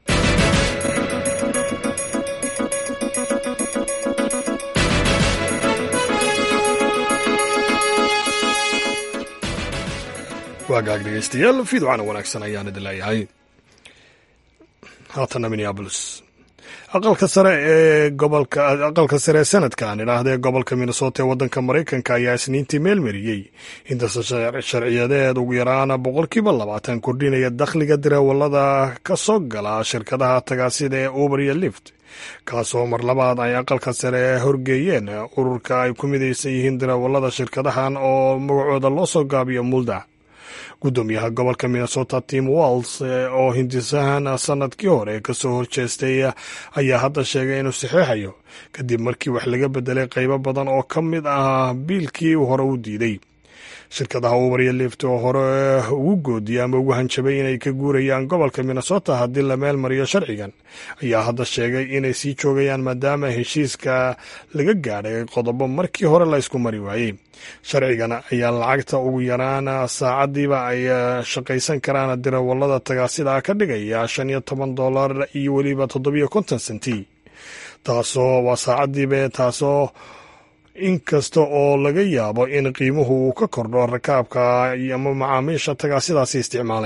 waagaag dhegeystayaal fiidocana wanaagsan ayaan idin leeyahay haatana minneabolis aqalka sare ee gobolka aqalka sare ee sanadkan idhaahdee gobolka minnesota ee waddanka maraykanka ayaa isniintii meelmariyey intase sharciyadeed ugu yaraan boqolkiiba labaatan kordhinaya dakhliga dareewalada ka soo gala shirkadaha tagaasida ee uber iyo lift kaasoo mar labaad ay aqalka sare horgeeyeen ururka ay ku midaysan yihiin dareewalada shirkadahan oo magacooda loo soo gaabiyo mulda guddoomiyaha gobolka minnesota tim walls oo hindisahan sanadkii hore kasoo horjeestay ayaa hadda sheegay inuu saxeexayo kadib markii wax laga bedelay qaybo badan oo ka mid ah biilkii hore u diiday shirkadaha uber iyo lift oo hore ugu goodiyay ama ugu hanjabay inay ka guurayaan gobolka minnesota haddii la meel mariyo sharcigan ayaa hadda sheegay inay sii joogayaan maadaama heshiiska laga gaadhay qodobo markii hore la ysku mari waayey sharcigan ayaa lacagta ugu yaraan saacadiiba ay shaqaysan karaan dirawalada tagaasida ka dhigaya shan iyo toban dolar iyo weliba toddobiyo konton senti taasoo waa saacadiiba taasoo inkasta oo laga yaabo in qiimuhu uu ka kordho rakaabka ama macaamiisha tagaasidaasi isticmaalaya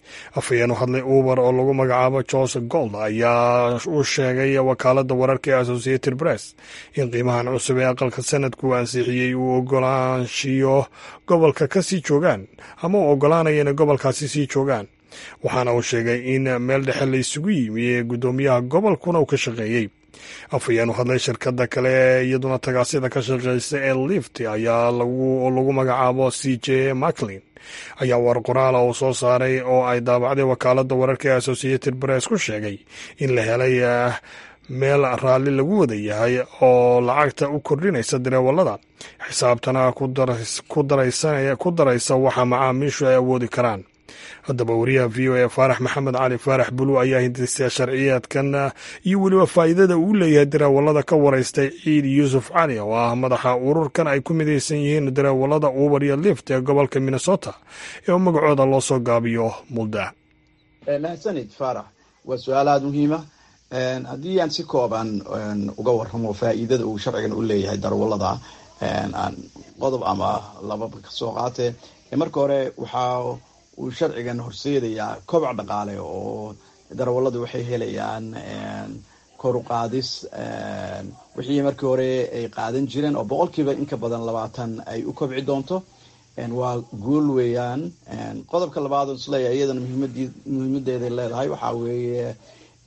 afhayeen u hadlay uber oo lagu magacaabo jose gold ayaa u sheegay wakaaladda wararka ee associated press in qiimahan cusub ee aqalka sanadku ansixiyey uu ogolaanshiyo gobolka ka sii joogaan ama uu ogolaanaya inay gobolkaasi sii joogaan waxaana uu sheegay in meel dhexe la isugu yimi ee guddoomiyaha gobolkuna uu ka shaqeeyey afhayeen u hadlay shirkadda kale ee iyaduna tagaasida ka shaqeysa ee lift ayaa lagu magacaabo c j maclin ayaa war qoraala uu soo saaray oo ay daabacday wakaaladda wararka ee associated press ku sheegay in la helay meel raalli lagu wada yahay oo lacagta u kordhinaysa dareewallada xisaabtana ku daraysa waxa macaamiishu ay awoodi karaan haddaba wariyaha v o e faarax maxamed cali faarax bulu ayaa hindisa sharciyeedkan iyo weliba faa'iidada uu leeyahay dareewallada ka waraystay ciid yuusuf cali oo ah madaxa ururkan ay ku midaysan yihiin dareewallada uber iyo lift ee gobolka minnesota ee magacooda loo soo gaabiyo mulda mahadsanid faarax waa su-aal aada muhiima haddii aan si kooban uga warramo faa'iidada uu sharcigan u leeyahay darawallada aan qodob ama lababa kasoo qaatee marka hore waxaa uu sharcigan horseedayaa kobac dhaqaale oo darawalladu waxay helayaan kor u qaadis wixii markii hore ay qaadan jireen oo boqolkiiba inka badan labaatan ay u kobci doonto waa guul weeyaan qodobka labaad oo isleeyahay iyadana muhiimadeeday leedahay waxaa weeye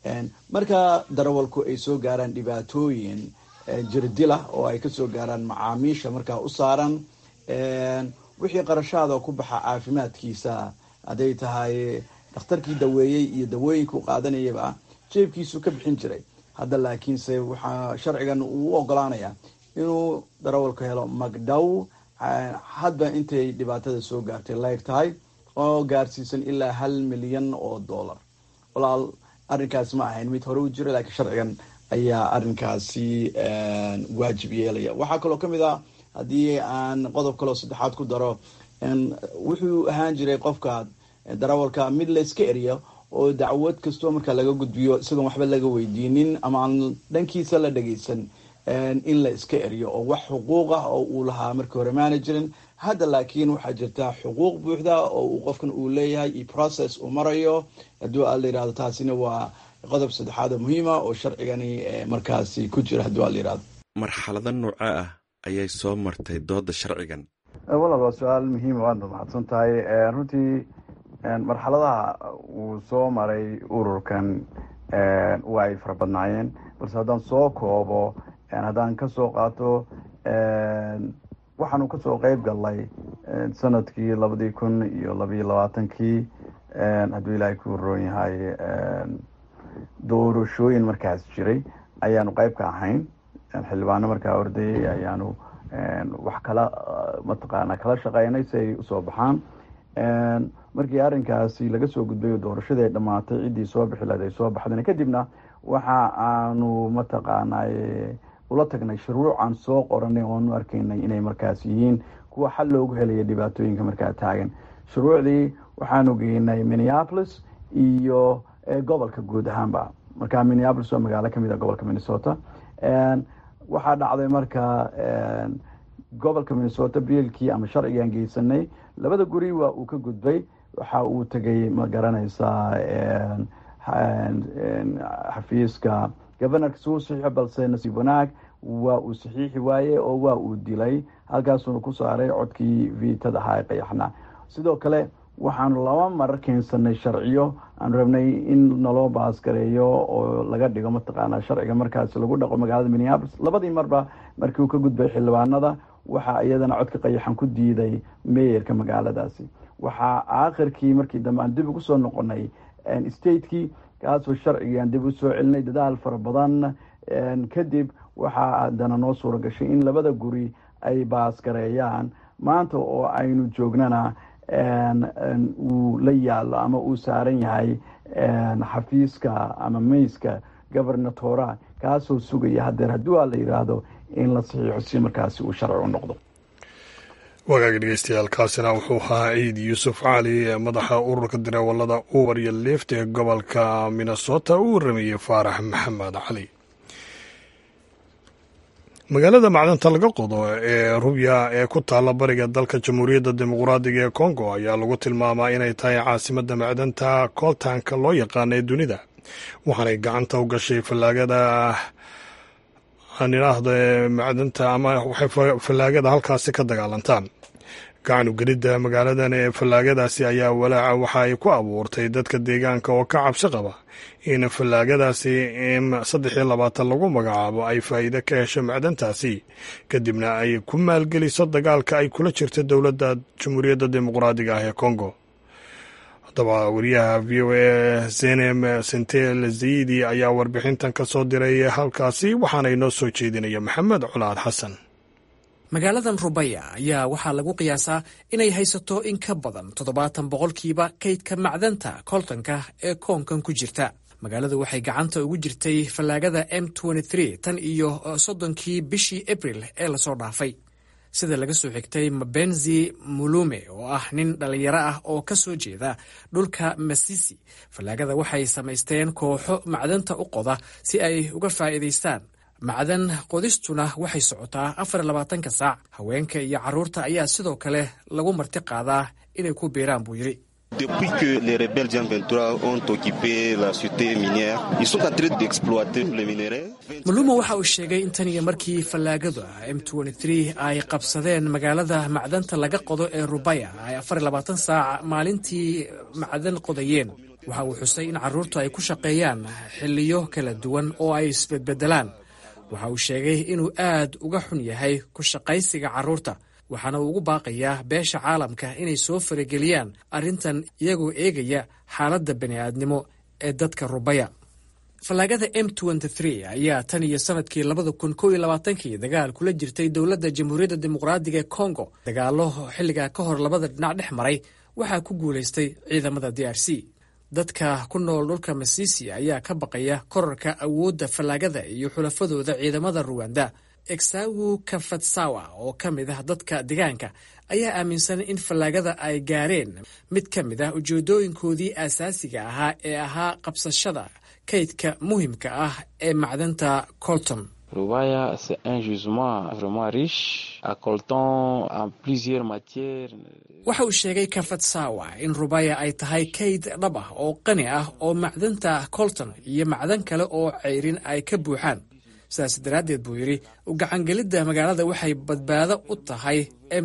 marka darawalku ay soo gaaraan dhibaatooyin jirdila oo ay kasoo gaaraan macaamiisha markaa u saaran wixii qarashaada ku baxa caafimaadkiisa hadday tahay dhakhtarkii daweeyey iyo dawooyinka u qaadanayaba jeebkiisu ka bixin jiray hadda laakiinse waxaa sharcigan uu u ogolaanayaa inuu darawalku helo magdhow hadba intay dhibaatada soo gaartay laeg tahay oo gaarsiisan ilaa hal milyan oo dollar walaal arrinkaasi ma ahayn mid hore u jira laakiin sharcigan ayaa arrinkaasi waajib yeelaya waxaa kaloo kamid ah haddii aan qodob kaleo saddexaad ku daro wuxuu ahaan jiray qofka darawalka mid la iska eriyo oo dacwad kastoo markaa laga gudbiyo isagoon waxba laga weydiinin ama aan dhankiisa la dhageysan in la iska eriyo oo wax xuquuq ah oo uu lahaa markii hore maana jirin hadda laakiin waxaa jirta xuquuq buuxda oo uu qofkan uu leeyahay iyo process uu marayo hadduu a la yirahdo taasina waa qodob saddexaad oo muhiima oo sharcigani markaasi ku jira hadduu a la yirahdo marxalado nooca ah ayay soo martay dooda sharcigan walal waa su-aal muhiima waadna mahadsan tahay runtii marxaladaha uu soo maray ururkan waa ay fara badnaayeen balse haddaan soo koobo haddaan kasoo qaato waxaanu kasoo qeyb galnay sanadkii labadii kun iyo labayo labaatankii hadduu ilaahay ku roon yahay doorashooyin markaas jiray ayaanu qeyb ka ahayn xildhibaano markaa ordayay ayaanu wax kala mataqaana kala shaqeynay si ay usoo baxaan markii arrinkaasi laga soo gudbay oo doorashadii ay dhamaatay ciddii soo bixi lahayd ay soo baxdeen kadibna waxa aanu mataqaanay ula tagnay shuruucan soo qoranay oonu arkaynay inay markaas yihiin kuwa xal loogu helaya dhibaatooyinka markaa taagan shuruucdii waxaanu geynay minneapolis iyo gobolka guud ahaanba marka minneapolis waa magaalo kamid a gobolka minnesota waxaa dhacday marka gobolka minnesota biilkii ama sharcigaan geysanay labada guri waa uu ka gudbay waxa uu tegay ma garanaysaa xafiiska governorka suu saxiixo balse nasiib wanaag waa uu saxiixi waaye oo waa uu dilay halkaasuuna ku saaray codkii viitada ahaa ee qayaxna sidoo kale waxaanu laba marar keensanay sharciyo aan rabnay in naloo baasgareeyo oo laga dhigo mataqaana sharciga markaasi lagu dhaqo magaalada minneapolis labadii marba markii uu ka gudbay xildhibaanada waxaa iyadana codka qayaxan ku diiday meeyarka magaaladaasi waxaa aakhirkii markii dambe aan dib ugu soo noqonay statekii kaasoo sharcigii aan dib u soo celinay dadaal fara badan kadib waxaa haddana noo suura gashay in labada guri ay baasgareeyaan maanta oo aynu joognana uu la yaalo ama uu saaran yahay xafiiska ama meyska governatora kaasoo sugaya hadeer haddii aa la yidhaahdo in la saxiixo si markaasi uu sharci u noqdo wagaagi dhegeystayaal kaasina wuxuu ahaa ciid yuusuf cali ee madaxa ururka dareewalada uber iyo lift ee gobolka minnesota uu warameeyey faarax maxamed cali magaalada macdanta laga qodo ee rubya ee ku taalla bariga dalka jamhuuriyadda dimuqraadiga ee kongo ayaa lagu tilmaamaa inay tahay caasimadda macdanta koltanka loo yaqaana ee dunida waxaanay gacanta u gashay fallaagada aan idhaahdo ee macdanta ama waxay fallaagada halkaasi ka dagaalantaan gacan ugelidda magaaladan ee fallaagadaasi ayaa walaaca waxa ay ku abuurtay dadka deegaanka oo ka cabsi qaba in fallaagadaasi m saddex iyo labaatan lagu magacaabo ay faa'iide ka hesho macdantaasi kadibna ay ku maalgeliso dagaalka ay kula jirta dowladda jamhuuriyadda dimuqraadiga ah ee kongo haddaba wariyaha v o a zenem sentel zayidi ayaa warbixintan ka soo diray halkaasi waxaana inoo soo jeedinaya maxamed colaad xasan magaaladan rubaya ayaa waxaa lagu qiyaasaa inay haysato in ka badan toddobaatan boqolkiiba kaydka macdanta koltanka ee koonkan ku jirta magaaladu waxay gacanta ugu jirtay fallaagada m tan iyo soddonkii bishii abril ee lasoo dhaafay sida laga soo xigtay mabenzi mulume oo ah nin dhallinyaro ah oo ka soo jeeda dhulka masisi fallaagada waxay samaysteen kooxo macdanta u qoda si ay uga faa'iidaystaan macdan qodistuna waxay socotaa afar labaatanka saac haweenka iyo carruurta ayaa sidoo kale lagu marti qaadaa inay ku biiraan buu yidhi Depuis que les rebelles Jean 23 ont occupé la cité minière, ils sont en train d'exploiter les minerais. maluma waxa uu sheegay in tan iyo markii fallaagadu m ay qabsadeen magaalada macdanta laga qodo ee rubaya ay afar labaatan saac maalintii macdan qodayeen waxa uu xusay in carruurtu ay ku shaqeeyaan xilliyo kala duwan oo ay isbedbedelaan waxa uu sheegay inuu aad uga xun yahay ku shaqaysiga carruurta waxaana uu ugu baaqayaa beesha caalamka inay soo farageliyaan arrintan iyagoo eegaya xaaladda bani'aadnimo ee dadka rubaya fallaagada m ayaa tan iyo sanadkii labada kun kow iyo labaatankii dagaal kula jirtay dowladda jamhuuriyadda dimuqraadiga ee kongo dagaallo xilligaa ka hor labada dhinac dhex maray waxaa ku guulaystay ciidamada d r c dadka ku nool dhulka masisi ayaa ka baqaya korarka awoodda fallaagada iyo xulafadooda ciidamada ruwanda exawu kafatsawa oo ka mid ah dadka deegaanka ayaa aaminsan in fallaagada ay gaareen mid ka mid ah ujeedooyinkoodii aasaasiga ahaa ee ahaa qabsashada kaydka muhimka ah ee macdanta colton Rubaya, c'est un gisement vraiment riche, à coltan en plusieurs matières. waxa uu sheegay kafatsawa in rubaya ay tahay kayd dhab ah oo qani ah oo macdanta colton iyo macdan kale oo ceyrin ay ka buuxaan sidaas daraaddeed buu yidhi u gacangelidda magaalada waxay badbaado u tahay m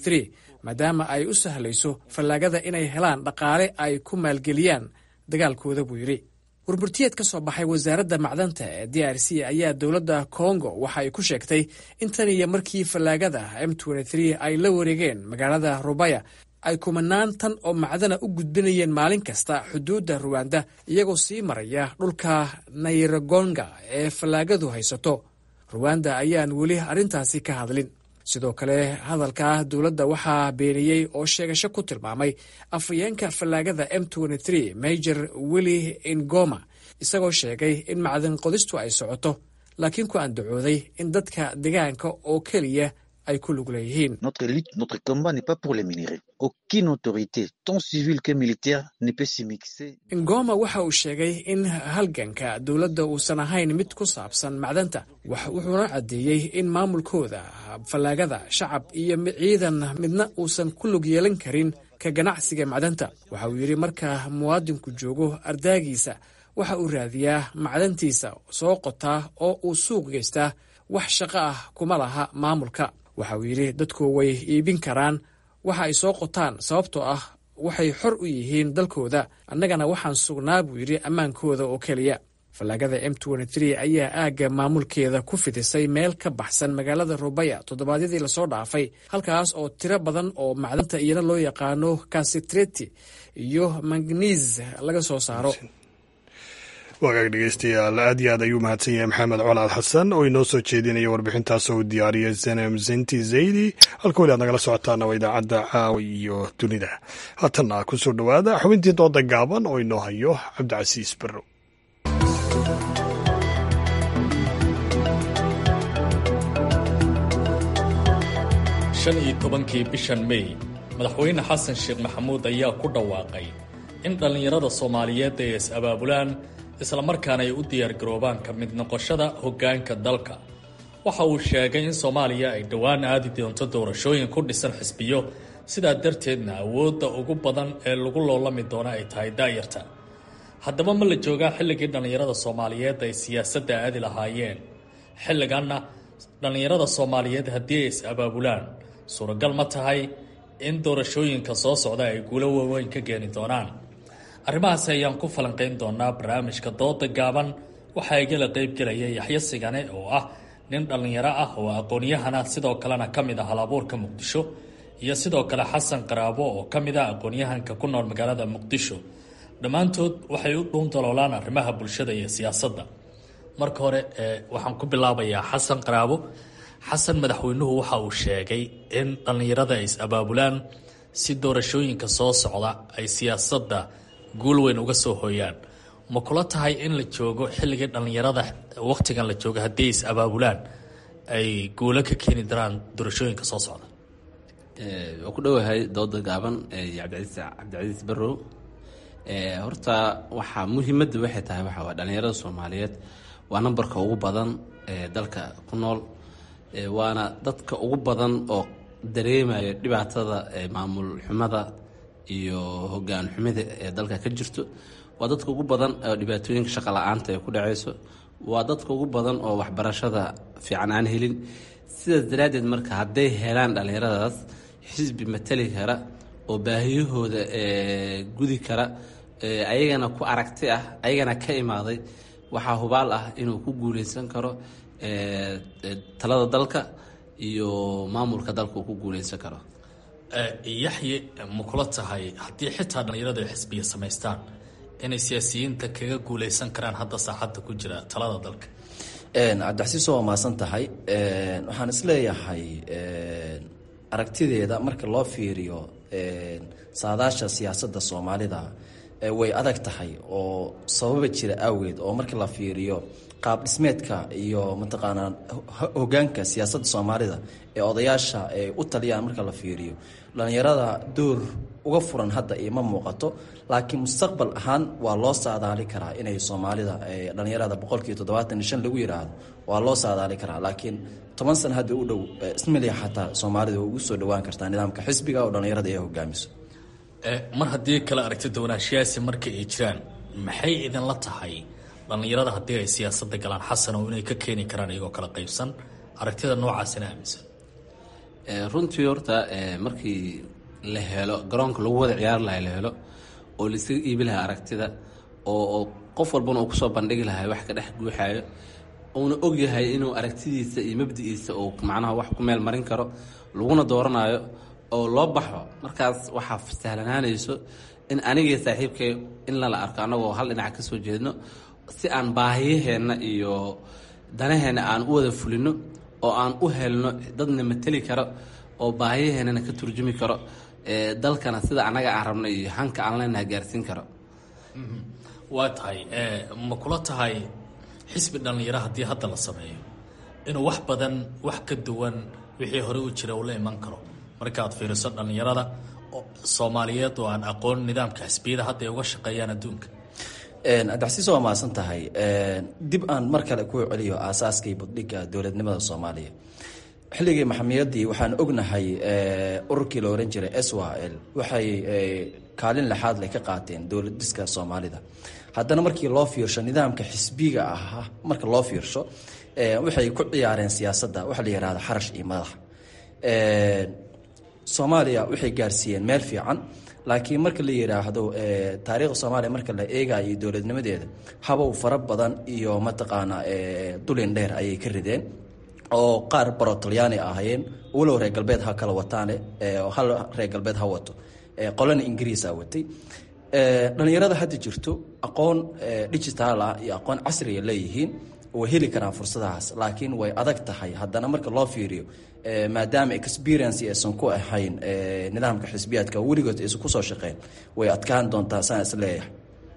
maadaama ay u sahlayso fallaagada inay helaan dhaqaale ay ku maalgeliyaan dagaalkooda buu yidhi warburtiyeed ka soo baxay wasaaradda macdanta ee d r c ayaa dowladda kongo waxa ay ku sheegtay in tan iyo markii fallaagada m ay la wareegeen magaalada rubaya ay kumanaan tan oo macdana u gudbinayeen maalin kasta xuduudda ruwanda iyagoo sii maraya dhulka nayragonga ee fallaagadu haysato ruwanda ayaan weli arrintaasi ka hadlin sidoo kale hadalka dowladda waxaa beeniyey oo sheegasho ku tilmaamay afhayeenka fallaagada m major willi ingoma isagoo sheegay in macdan qodistu ay socoto laakiin ku andacooday in dadka deegaanka oo keliya ay ku lug leeyihiin Notre lutte, notre combat n'est pas pour les minerais. Aucune autorité, tant civile que militaire, ne peut s'y mixer. ingoma waxa uu sheegay in halganka dowladda uusan ahayn mid ku saabsan macdanta wax wuxuuna caddeeyey in maamulkooda fallaagada shacab iyo ciidan midna uusan ku lug yeelan karin ka ganacsiga macdanta waxa uu yidhi marka muwaadinku joogo ardaagiisa waxa uu raadiyaa macdantiisa soo qotaa oo uu suuq geystaa wax shaqo ah kuma laha maamulka waxa uu yidhi dadku way iibin karaan waxa ay soo qotaan sababtoo ah waxay xor u yihiin dalkooda annagana waxaan sugnaa buu yidhi ammaankooda oo keliya fallaagada m ayaa aagga maamulkeeda ku fidisay meel ka baxsan magaalada rubaya toddobaadyadii lasoo dhaafay halkaas oo tiro badan oo macdanta iyana loo yaqaano kasitreti iyo magniis laga soo saaro wagaag dhegeystayaal aad iyo aad ayuu mahadsan yahay maxamed colaad xasan oo inoo soo jeedinaya warbixintaas oo diyaariyay zenem zenti zaydi halka weli aad nagala socotaana waa idaacadda caawa iyo dunida haatanna ku soo dhowaada xubintii dooda gaaban oo inoo hayo cabdicasiis barrow shan iyo tobankii bishan mey madaxweyne xasan sheekh maxamuud ayaa ku dhawaaqay in dhallinyarada soomaaliyeed ay is-abaabulaan islamarkaana ay u diyaargaroobaan ka mid noqoshada hoggaanka dalka waxa uu sheegay in soomaaliya ay dhowaan aadi doonto doorashooyin ku dhisan xisbiyo sidaa darteedna awoodda ugu badan ee lagu loolami doono ay tahay daayarta haddaba ma la joogaa xilligii dhallinyarada soomaaliyeed ay siyaasadda aadi lahaayeen xilliganna dhallinyarada soomaaliyeed haddii ay is abaabulaan suuragal ma tahay in doorashooyinka soo socda ay guulo waaweyn ka keeni doonaan arrimahaasi ayaan ku falanqayn doonaa barnaamijka dooda gaaban waxaa igala qeybgelaya yaxyo sigane oo ah nin dhallinyaro ah oo aqoon-yahana sidoo kalena ka mid ah halabuurka muqdisho iyo sidoo kale xasan qaraabo oo ka mid ah aqoon-yahanka ku nool magaalada muqdisho dhammaantood waxay u dhuun daloolaan arrimaha bulshada iyo siyaasadda marka hore waxaan ku bilaabayaa xasan qaraabo xasan madaxweynuhu waxa uu sheegay in dhallinyarada ay is-abaabulaan si doorashooyinka soo socda ay siyaasadda guul weyn uga soo hooyaan ma kula tahay in la joogo xilligii dhallinyarada wakhtigan la joogo haddii ay is-abaabulaan ay guulo ka keeni daraan doorashooyinka soo socda waa ku dhowahay dooda gaaban cabdicaiis cabdicasiis barrow horta waxaa muhiimadda waxay tahay waxa waa dhallinyarada soomaaliyeed waa nambarka ugu badan ee dalka ku nool waana dadka ugu badan oo dareemaya dhibaatada maamul xumada iyo hogaan xumida ee dalka ka jirto waa dadka ugu badan oo dhibaatooyinka shaqa la-aanta ee ku dhacayso waa dadka ugu badan oo waxbarashada fiican aan helin sidaas daraaddeed marka hadday helaan dhallinyaradaas xisbi matali kara oo baahiyahooda gudi kara ayagana ku aragti ah ayagana ka imaaday waxaa hubaal ah inuu ku guuleysan karo talada dalka iyo maamulka dalka uu ku guuleysan karo yaxye ma kula tahay haddii xitaa dhallinyaradu ay xisbiya samaystaan inay siyaasiyiinta kaga guuleysan karaan hadda saacadda ku jira talada dalka cabdixasiis waa maasan tahay waxaan isleeyahay aragtideeda marka loo fiiriyo saadaasha siyaasadda soomaalida way adag tahay oo sababa jira awgeed oo marka la fiiriyo qaab dhismeedka iyo mataqaanaa hogaanka siyaasadda soomaalida ee odayaasha ay u taliyaan marka la fiiriyo dhallinyarada door uga furan hadda ima muuqato laakiin mustaqbal ahaan waa loo saadaali karaa inay soomaalida dhallinyarada boqolkiiba toddobaatan iyo shan lagu yidhaahdo waa loo saadaali karaa laakiin toban sana hadda u dhow ismaliya xataa soomaalida way ugu soo dhowaan kartaa nidaamka xisbiga oo dhallinyarada ay hogaamiso mar haddii kala aragti doonaanshiyaasi marka ay jiraan maxay idinla tahay dhallinyarada haddii ay siyaasadda galaan xasan oo inay ka keeni karaan iyagoo kala qaybsan aragtida noocaasina aaminsan runtii horta markii la helo garoonka lagu wada ciyaari laha la helo oo laisaga iibi lahaa aragtida oo qof walbana uu kusoo bandhigi lahay wax ka dhex guuxaayo uuna ogyahay inuu aragtidiisa iyo mabdi'iisa uu macnaha wax ku meel marin karo laguna dooranayo oo loo baxo markaas waxaa sahlanaanayso in anigii saaxiibkay in lala arko annagoo hal dhinac ka soo jeedno si aan baahiyaheenna iyo danaheenna aan u wada fulino oo aan u helno dadna mateli karo oo baahiyaheennana ka turjumi karo dalkana sida annaga aan rabno iyo hanka aan leenaha gaarsiin karo waa tahay ma kula tahay xisbi dhallinyaro haddii hadda la sameeyo inuu wax badan wax ka duwan wixii hore u jira uu la iman karo markaad fiiriso dhallinyarada soomaaliyeed oo aan aqoon nidaamka xisbiyada hadda ay uga shaqeeyaan adduunka abdixasiis waa mahadsan tahay dib aan mar kale ku celiyo aasaaskii buddhigga dowladnimada soomaaliya xilligii maxamiyadii waxaan ognahay ururkii la oran jiray s w l waxay kaalin lexaad leh ka qaateen dowlad dhiska soomaalida haddana markii loo fiirsho nidaamka xisbiga ah marka loo fiirsho waxay ku ciyaareen siyaasadda waxa la yihahda xarash iyo madax soomaaliya waxay gaarsiiyeen meel fiican laakiin marka la yidhaahdo taariikhda soomaaliya marka la eegayo iyo dowladnimadeeda habow fara badan iyo mataqaanaa dulin dheer ayay ka rideen oo qaar baro talyaani ahayeen walow reer galbeed ha kala wataane hal reer galbeed ha wato qolana ingiriisa watay dhallinyarada hadda jirto aqoon digitaal ah iyo aqoon casriga leeyihiin way heli karaan fursadahaas laakiin way adag tahay haddana marka loo fiiriyo maadaama experience aysan ku ahayn nidaamka xisbiyaadka weligood aysan kusoo shaqeyn way adkaan doontaa saan is leeyahay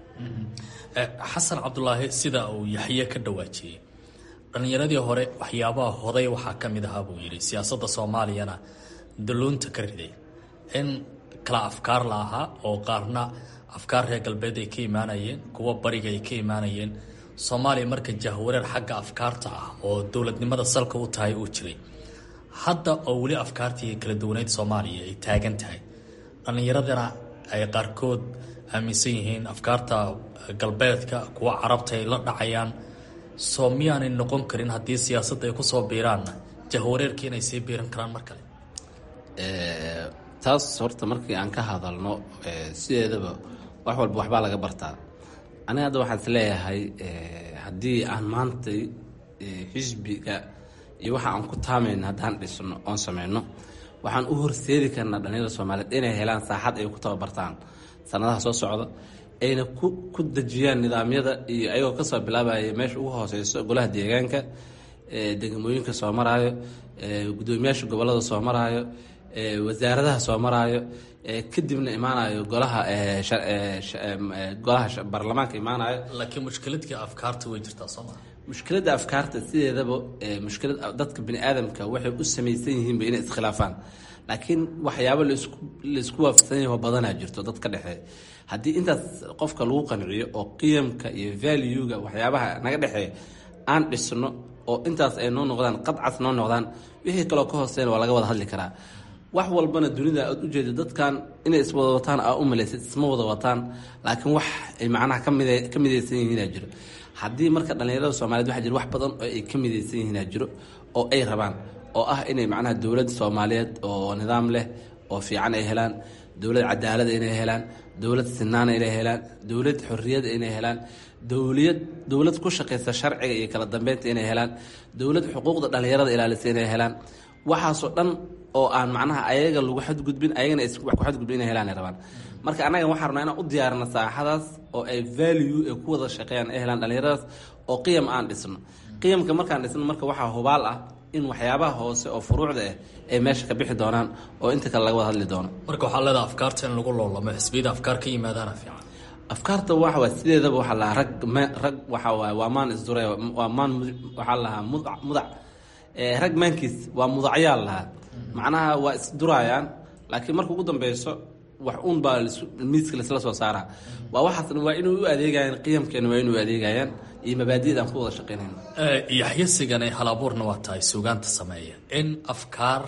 xasan cabdulaahi sida uu yaxye ka dhawaajiyey dhallinyaradii hore waxyaabaha hoday waxaa ka mid ahaa buu yidhi siyaasadda soomaaliyana daluunta ka riday in kala afkaar la ahaa oo qaarna afkaar reer galbeed ay ka imaanayeen kuwa bariga ay ka imaanayeen soomaaliya marka jahwareer xagga afkaarta ah oo dowladnimada salka u tahay uu jiray hadda oo weli afkaartii kala duwaneyd soomaaliya ay taagan tahay dhallinyaradana ay qaarkood aaminsan yihiin afkaarta galbeedka kuwa carabta ay la dhacayaan soo miyaanay noqon karin haddii siyaasadda ay kusoo biiraanna jahwareerkii inay sii biiran karaan mar kale taas horta markii aan ka hadalno sideedaba wax walba waxbaa laga bartaa aniga hadda waxaan is leeyahay haddii aan maanta xisbiga iyo waxa aan ku taamayn haddaan dhisno oon sameyno waxaan u horseedi karnaa dhalinyarada soomaaliyeed inay helaan saaxad ay ku tababartaan sanadaha soo socda ayna ku dejiyaan nidaamyada iyo ayagoo kasoo bilaabaya meesha ugu hooseyso golaha deegaanka degmooyinka soo maraayo gudoomiyaasha gobolada soo maraayo wasaaradaha soo maraayo kadibna imaanayo golaha golaha baarlamaanka imaanayo laakiin mushkiladkii afkaarta way jirtaa sooma mushkiladda afkaarta sideedaba mushkilad dadka bini aadamka waxay u samaysan yihiinba inay iskhilaafaan laakiin waxyaabo laisku waafaqsan yaho badanaa jirto dad ka dhexeeya haddii intaas qofka lagu qanciyo oo qiyamka iyo valuega waxyaabaha naga dhexeeya aan dhisno oo intaas ay noo noqdaan qadcas noo noqdaan wixii kaloo ka hooseyn waa laga wada hadli karaa wax walbana dunida aad ujeeda dadkan inay iswada wataan aa u malaysid isma wada wataan laakiin wax ay macnaha ka midaysan yihiinaa jiro haddii marka dhallinyarada soomaaliyed waxa jira wax badan oo ay ka midaysan yihiinaa jiro oo ay rabaan oo ah inay macnaha dowlad soomaaliyeed oo nidaam leh oo fiican ay helaan dowlad cadaalada inay helaan dowlad sinaana inay helaan dowlad xorriyada inay helaan dowliyad dowlad ku shaqaysa sharciga iyo kala dambeynta inay helaan dowlad xuquuqda dhallinyarada ilaalisa inay helaan waxaasoo dhan oo aan macnaha ayaga lagu xadgudbin ayagana wax ku xadgudbin inay helaan ay rabaan marka annaga waxaan rabnaa inaan u diyaarino saaxadaas oo ay value ay ku wada shaqeeyaan ay helaan dhallinyaradaas oo qiyam aan dhisno qiyamka markaan dhisno marka waxaa hubaal ah in waxyaabaha hoose oo furuucda ah ay meesha ka bixi doonaan oo inta kale laga wada hadli doono marka waxaa leedaha afkaarta in lagu loolamo xisbiyada afkaar ka yimaadaana fiican afkaarta waxa waa sideedaba waxaa lahaa rag rag waxa waay waa maan isdure waa maan waxaa lahaa mudac mudac rag maankiis waa mudacyaal lahaa macnaha waa isdurayaan laakiin marka ugu dambeyso wax uun baa miiska laisla soo saaraa waa waxaasna waa inay u adeegayaan qiyamkeena waa inay u adeegayaan iyo mabaadida aan ku wada shaqeynayno yaxyasigana hal abuurna waa tahay suugaanta sameeya in afkaar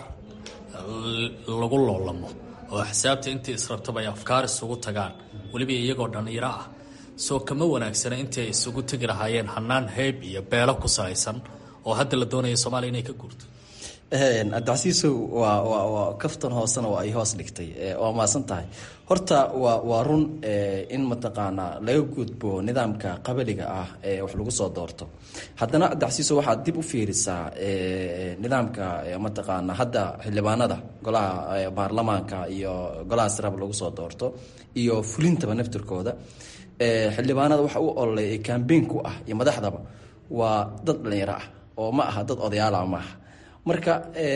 lagu loolamo oo xisaabta intii israbtaba ay afkaar isugu tagaan weliba iyagoo dhallinyaro ah soo kama wanaagsana intii ay isugu tegi lahaayeen hanaan heyb iyo beelo ku salaysan oo hadda la doonaya soomaaliya inay ka guurto abdicasiisow waa waa waa kaftan hoosena waa ay hoos dhigtay waa maasan tahay horta waa waa run in mataqaanaa laga gudbo nidaamka qabaliga ah ee wax lagu soo doorto haddana abdicasiisow waxaad dib u fiirisaa nidaamka mataqaanaa hadda xildhibaanada golaha baarlamaanka iyo golaha sirab lagu soo doorto iyo fulintaba naftirkooda xildhibaanada waxa u ololay ee kambeynku ah iyo madaxdaba waa dad dhalinyaro ah oo ma aha dad odayaala ma aha marka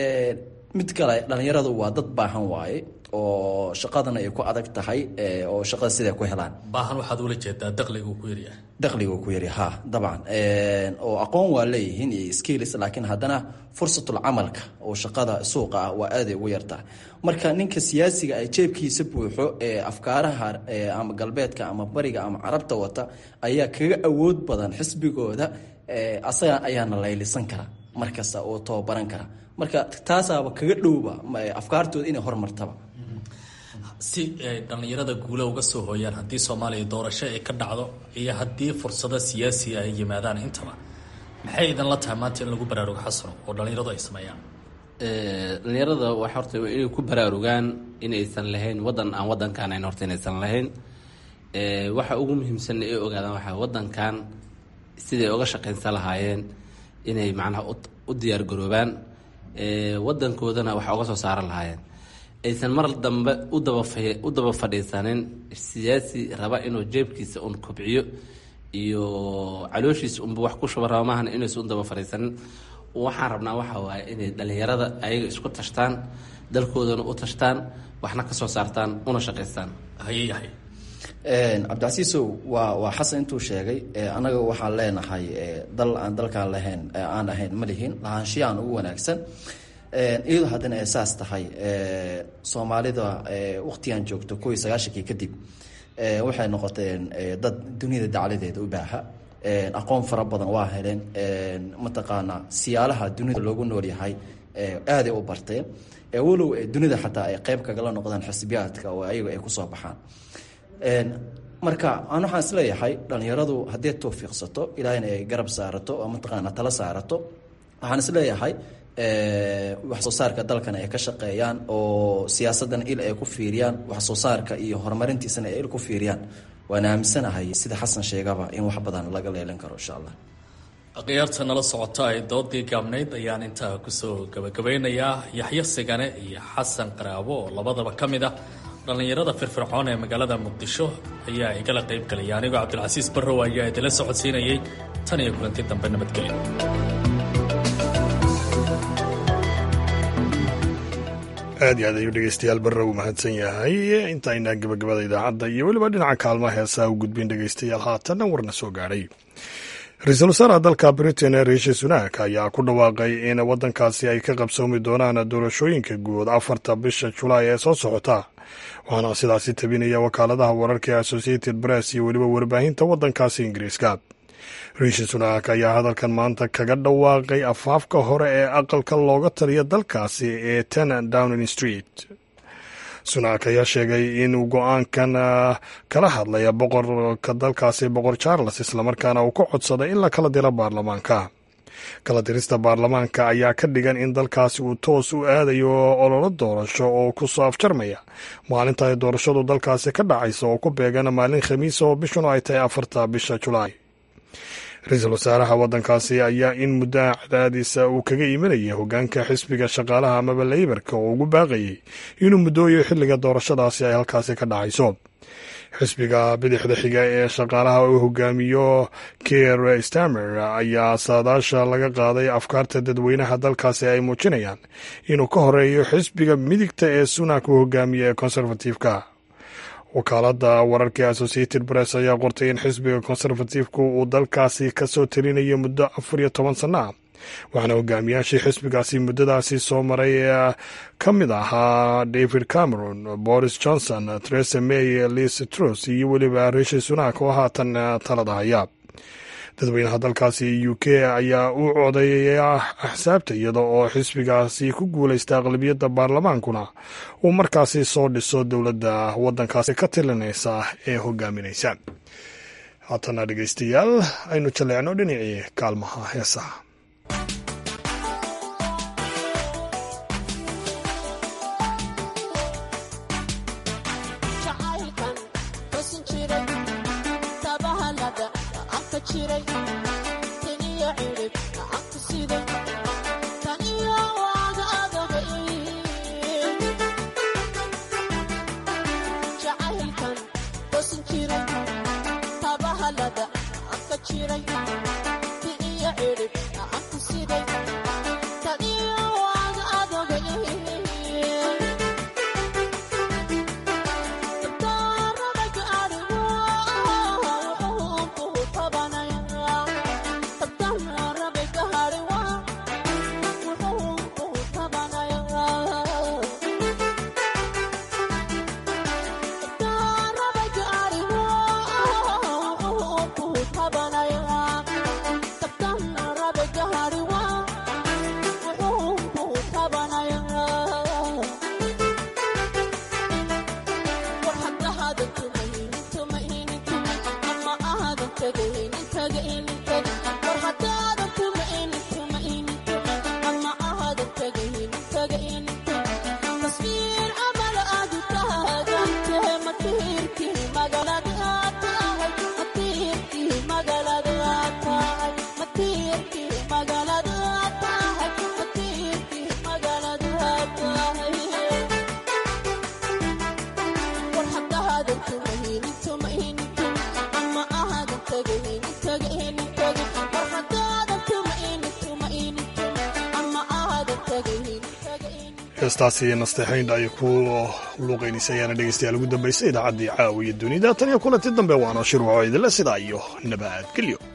mid kale dhalinyaradu waa dad baahan waaye oo shaqadana ay ku adag tahay oo shaqada siday ku helaan baahan waxaad ula jeedaa dakhliga uu ku yaryahay dakhliga ku yari ha dabcan oo aqoon waa leeyihiin iyo skills laakiin haddana fursatul camalka oo shaqada suuqa ah waa aaday ugu yartaa marka ninka siyaasiga ay jeebkiisa buuxo ee afkaaraha ama galbeedka ama bariga ama carabta wata ayaa kaga awood badan xisbigooda asaga ayaana laylisan kara markasta oo tababaran kara marka taasaaba kaga dhowba afkaartooda inay hormartaba si ay dhallinyarada guula uga soo hooyaan haddii soomaaliya doorasho ay ka dhacdo iyo haddii fursado siyaasiga ay yimaadaan intaba maxay idinla tahay maanta in lagu baraarugo xasano oo dhallinyaradu ay sameeyaan dhalinyarada wax horta inay ku baraarugaan inaysan lahayn wadan aan wadankan ayn horta inaysan lahayn waxa ugu muhiimsan ay ogaadaan waxaa wadankan siday uga shaqaynsan lahaayeen inay macnaha u diyaargaroobaan wadankoodana wax uga soo saaran lahaayeen aysan mar dambe udaba u daba fadhiisanin siyaasi raba inuu jeebkiisa un kobciyo iyo calooshiisa unba wax ku shuba raba maahan inaysan u daba fadhiisanin waxaan rabnaa waxa waaye inay dhalinyarada ayaga isku tashtaan dalkoodana u tashtaan waxna ka soo saartaan una shaqaystaan hayeyahay cabdicasiisow waa waa xasan intuu sheegay anaga waxaan leenahay dal aan dalkaan lahayn aan ahayn ma lihin lahaanshiyahan ugu wanaagsan iyadoo haddana ay saas tahay soomaalida waqtigan joogto kow iyo sagaashankii kadib waxay noqoteen dad duniyada dacladeeda u baaha aqoon fara badan waa heleen mataqaanaa siyaalaha dunida loogu nool yahay aaday u barteen walow dunida xataa ay qeyb kagala noqdaan xisbiyaadka oo ayaga ay kusoo baxaan marka aan waxaan isleeyahay dhalinyaradu haddii tawfiiqsato ilaahayna ay garab saarato oo mataqaana tala saarato waxaan isleeyahay wax soo saarka dalkan ay ka shaqeeyaan oo siyaasaddan il ay ku fiiriyaan wax soo saarka iyo horumarintiisana ay il ku fiiriyaan waan aaminsanahay sida xasan sheegaba in wax badan laga leelan karo insha allah akhyaarta nala socota ay doodii gaabnayd ayaan intaa kusoo gabagabeynayaa yaxyo sigane iyo xasan qaraabo oo labadaba ka mid ah dhallinyarada firfircoon ee magaalada muqdisho ayaa igala qayb galaya anigoo cabdilcasiis barrow ayaa idila socodsiinayay tan iyo kulanti dambe nabadgelyo aad iyo aad ayuu dhegeystayaal barrow mahadsan yahay intaynaa gabagabada idaacadda iyo weliba dhinaca kaalmaha heesaa u gudbin dhegeystayaal haatanna warna soo gaadhay ra-iisul wasaaraha dalka britain riishi sunak ayaa ku dhawaaqay in waddankaasi ay ka qabsoomi doonaan doorashooyinka guud afarta bisha julaay ee soo socota waxaana sidaasi tabinaya wakaaladaha wararka ee associated press iyo weliba warbaahinta waddankaasi ingiriiska riishi sunak ayaa hadalkan maanta kaga dhawaaqay afaafka hore ee aqalka looga taliya dalkaasi ee ten downing street sunak ayaa sheegay inuu go-aankan kala hadlaya boqorka dalkaasi boqor charles islamarkaana uu ka codsaday in la kala diro baarlamaanka kala dirista baarlamaanka ayaa ka dhigan in dalkaasi uu toos u aadayo ololo doorasho oo ku soo afjarmaya maalinta ay doorashadu dalkaasi ka dhacaysa oo ku beegan maalin khamiisa oo bishuna ay tahay afarta bisha julaay ra-iisul wasaaraha waddankaasi ayaa in muddaha cadaadiisa uu kaga imanaya hogaanka xisbiga shaqaalaha amaba leybarka oo ugu baaqayay inuu muddooyo xilliga doorashadaasi ay halkaasi ka dhacayso xisbiga bidixda xiga ee shaqaalaha uu hogaamiyo keir stamer ayaa saadaasha laga qaaday afkaarta dadweynaha dalkaasi ay muujinayaan inuu ka horeeyo xisbiga midigta ee sunak uu hogaamiyo ee conservative-ka wakaalada wararka ee associated press ayaa qortay in xisbiga conservative-ku uu dalkaasi kasoo talinayo muddo afar iyo toban sanno ah waxaana hogaamiyaashii xisbigaasi muddadaasi soo maray ee ka mid ahaa david cameron boris johnson theresa may lis trus iyo weliba rishi sunak oo haatan talada haya dadweynaha dalkaasi u k ayaa u codeeya axsaabta iyada oo xisbigaasi ku guulaysta aqlabiyadda baarlamaankuna uu markaasi soo dhiso dowladda waddankaasi ka tilinaysa ee hogaaminaysa haatana dhegeystayaal aynu jaleecno dhinacii kaalmaha heesaha heestaasi nasteexayn ay ku luuqaynaysa ayaana dhegeystayaal ugu dambaysay idaacaddii caawiya dunida tan iyo kulanti dambe waana shir waco idinle sidaa iyo nabadgelyo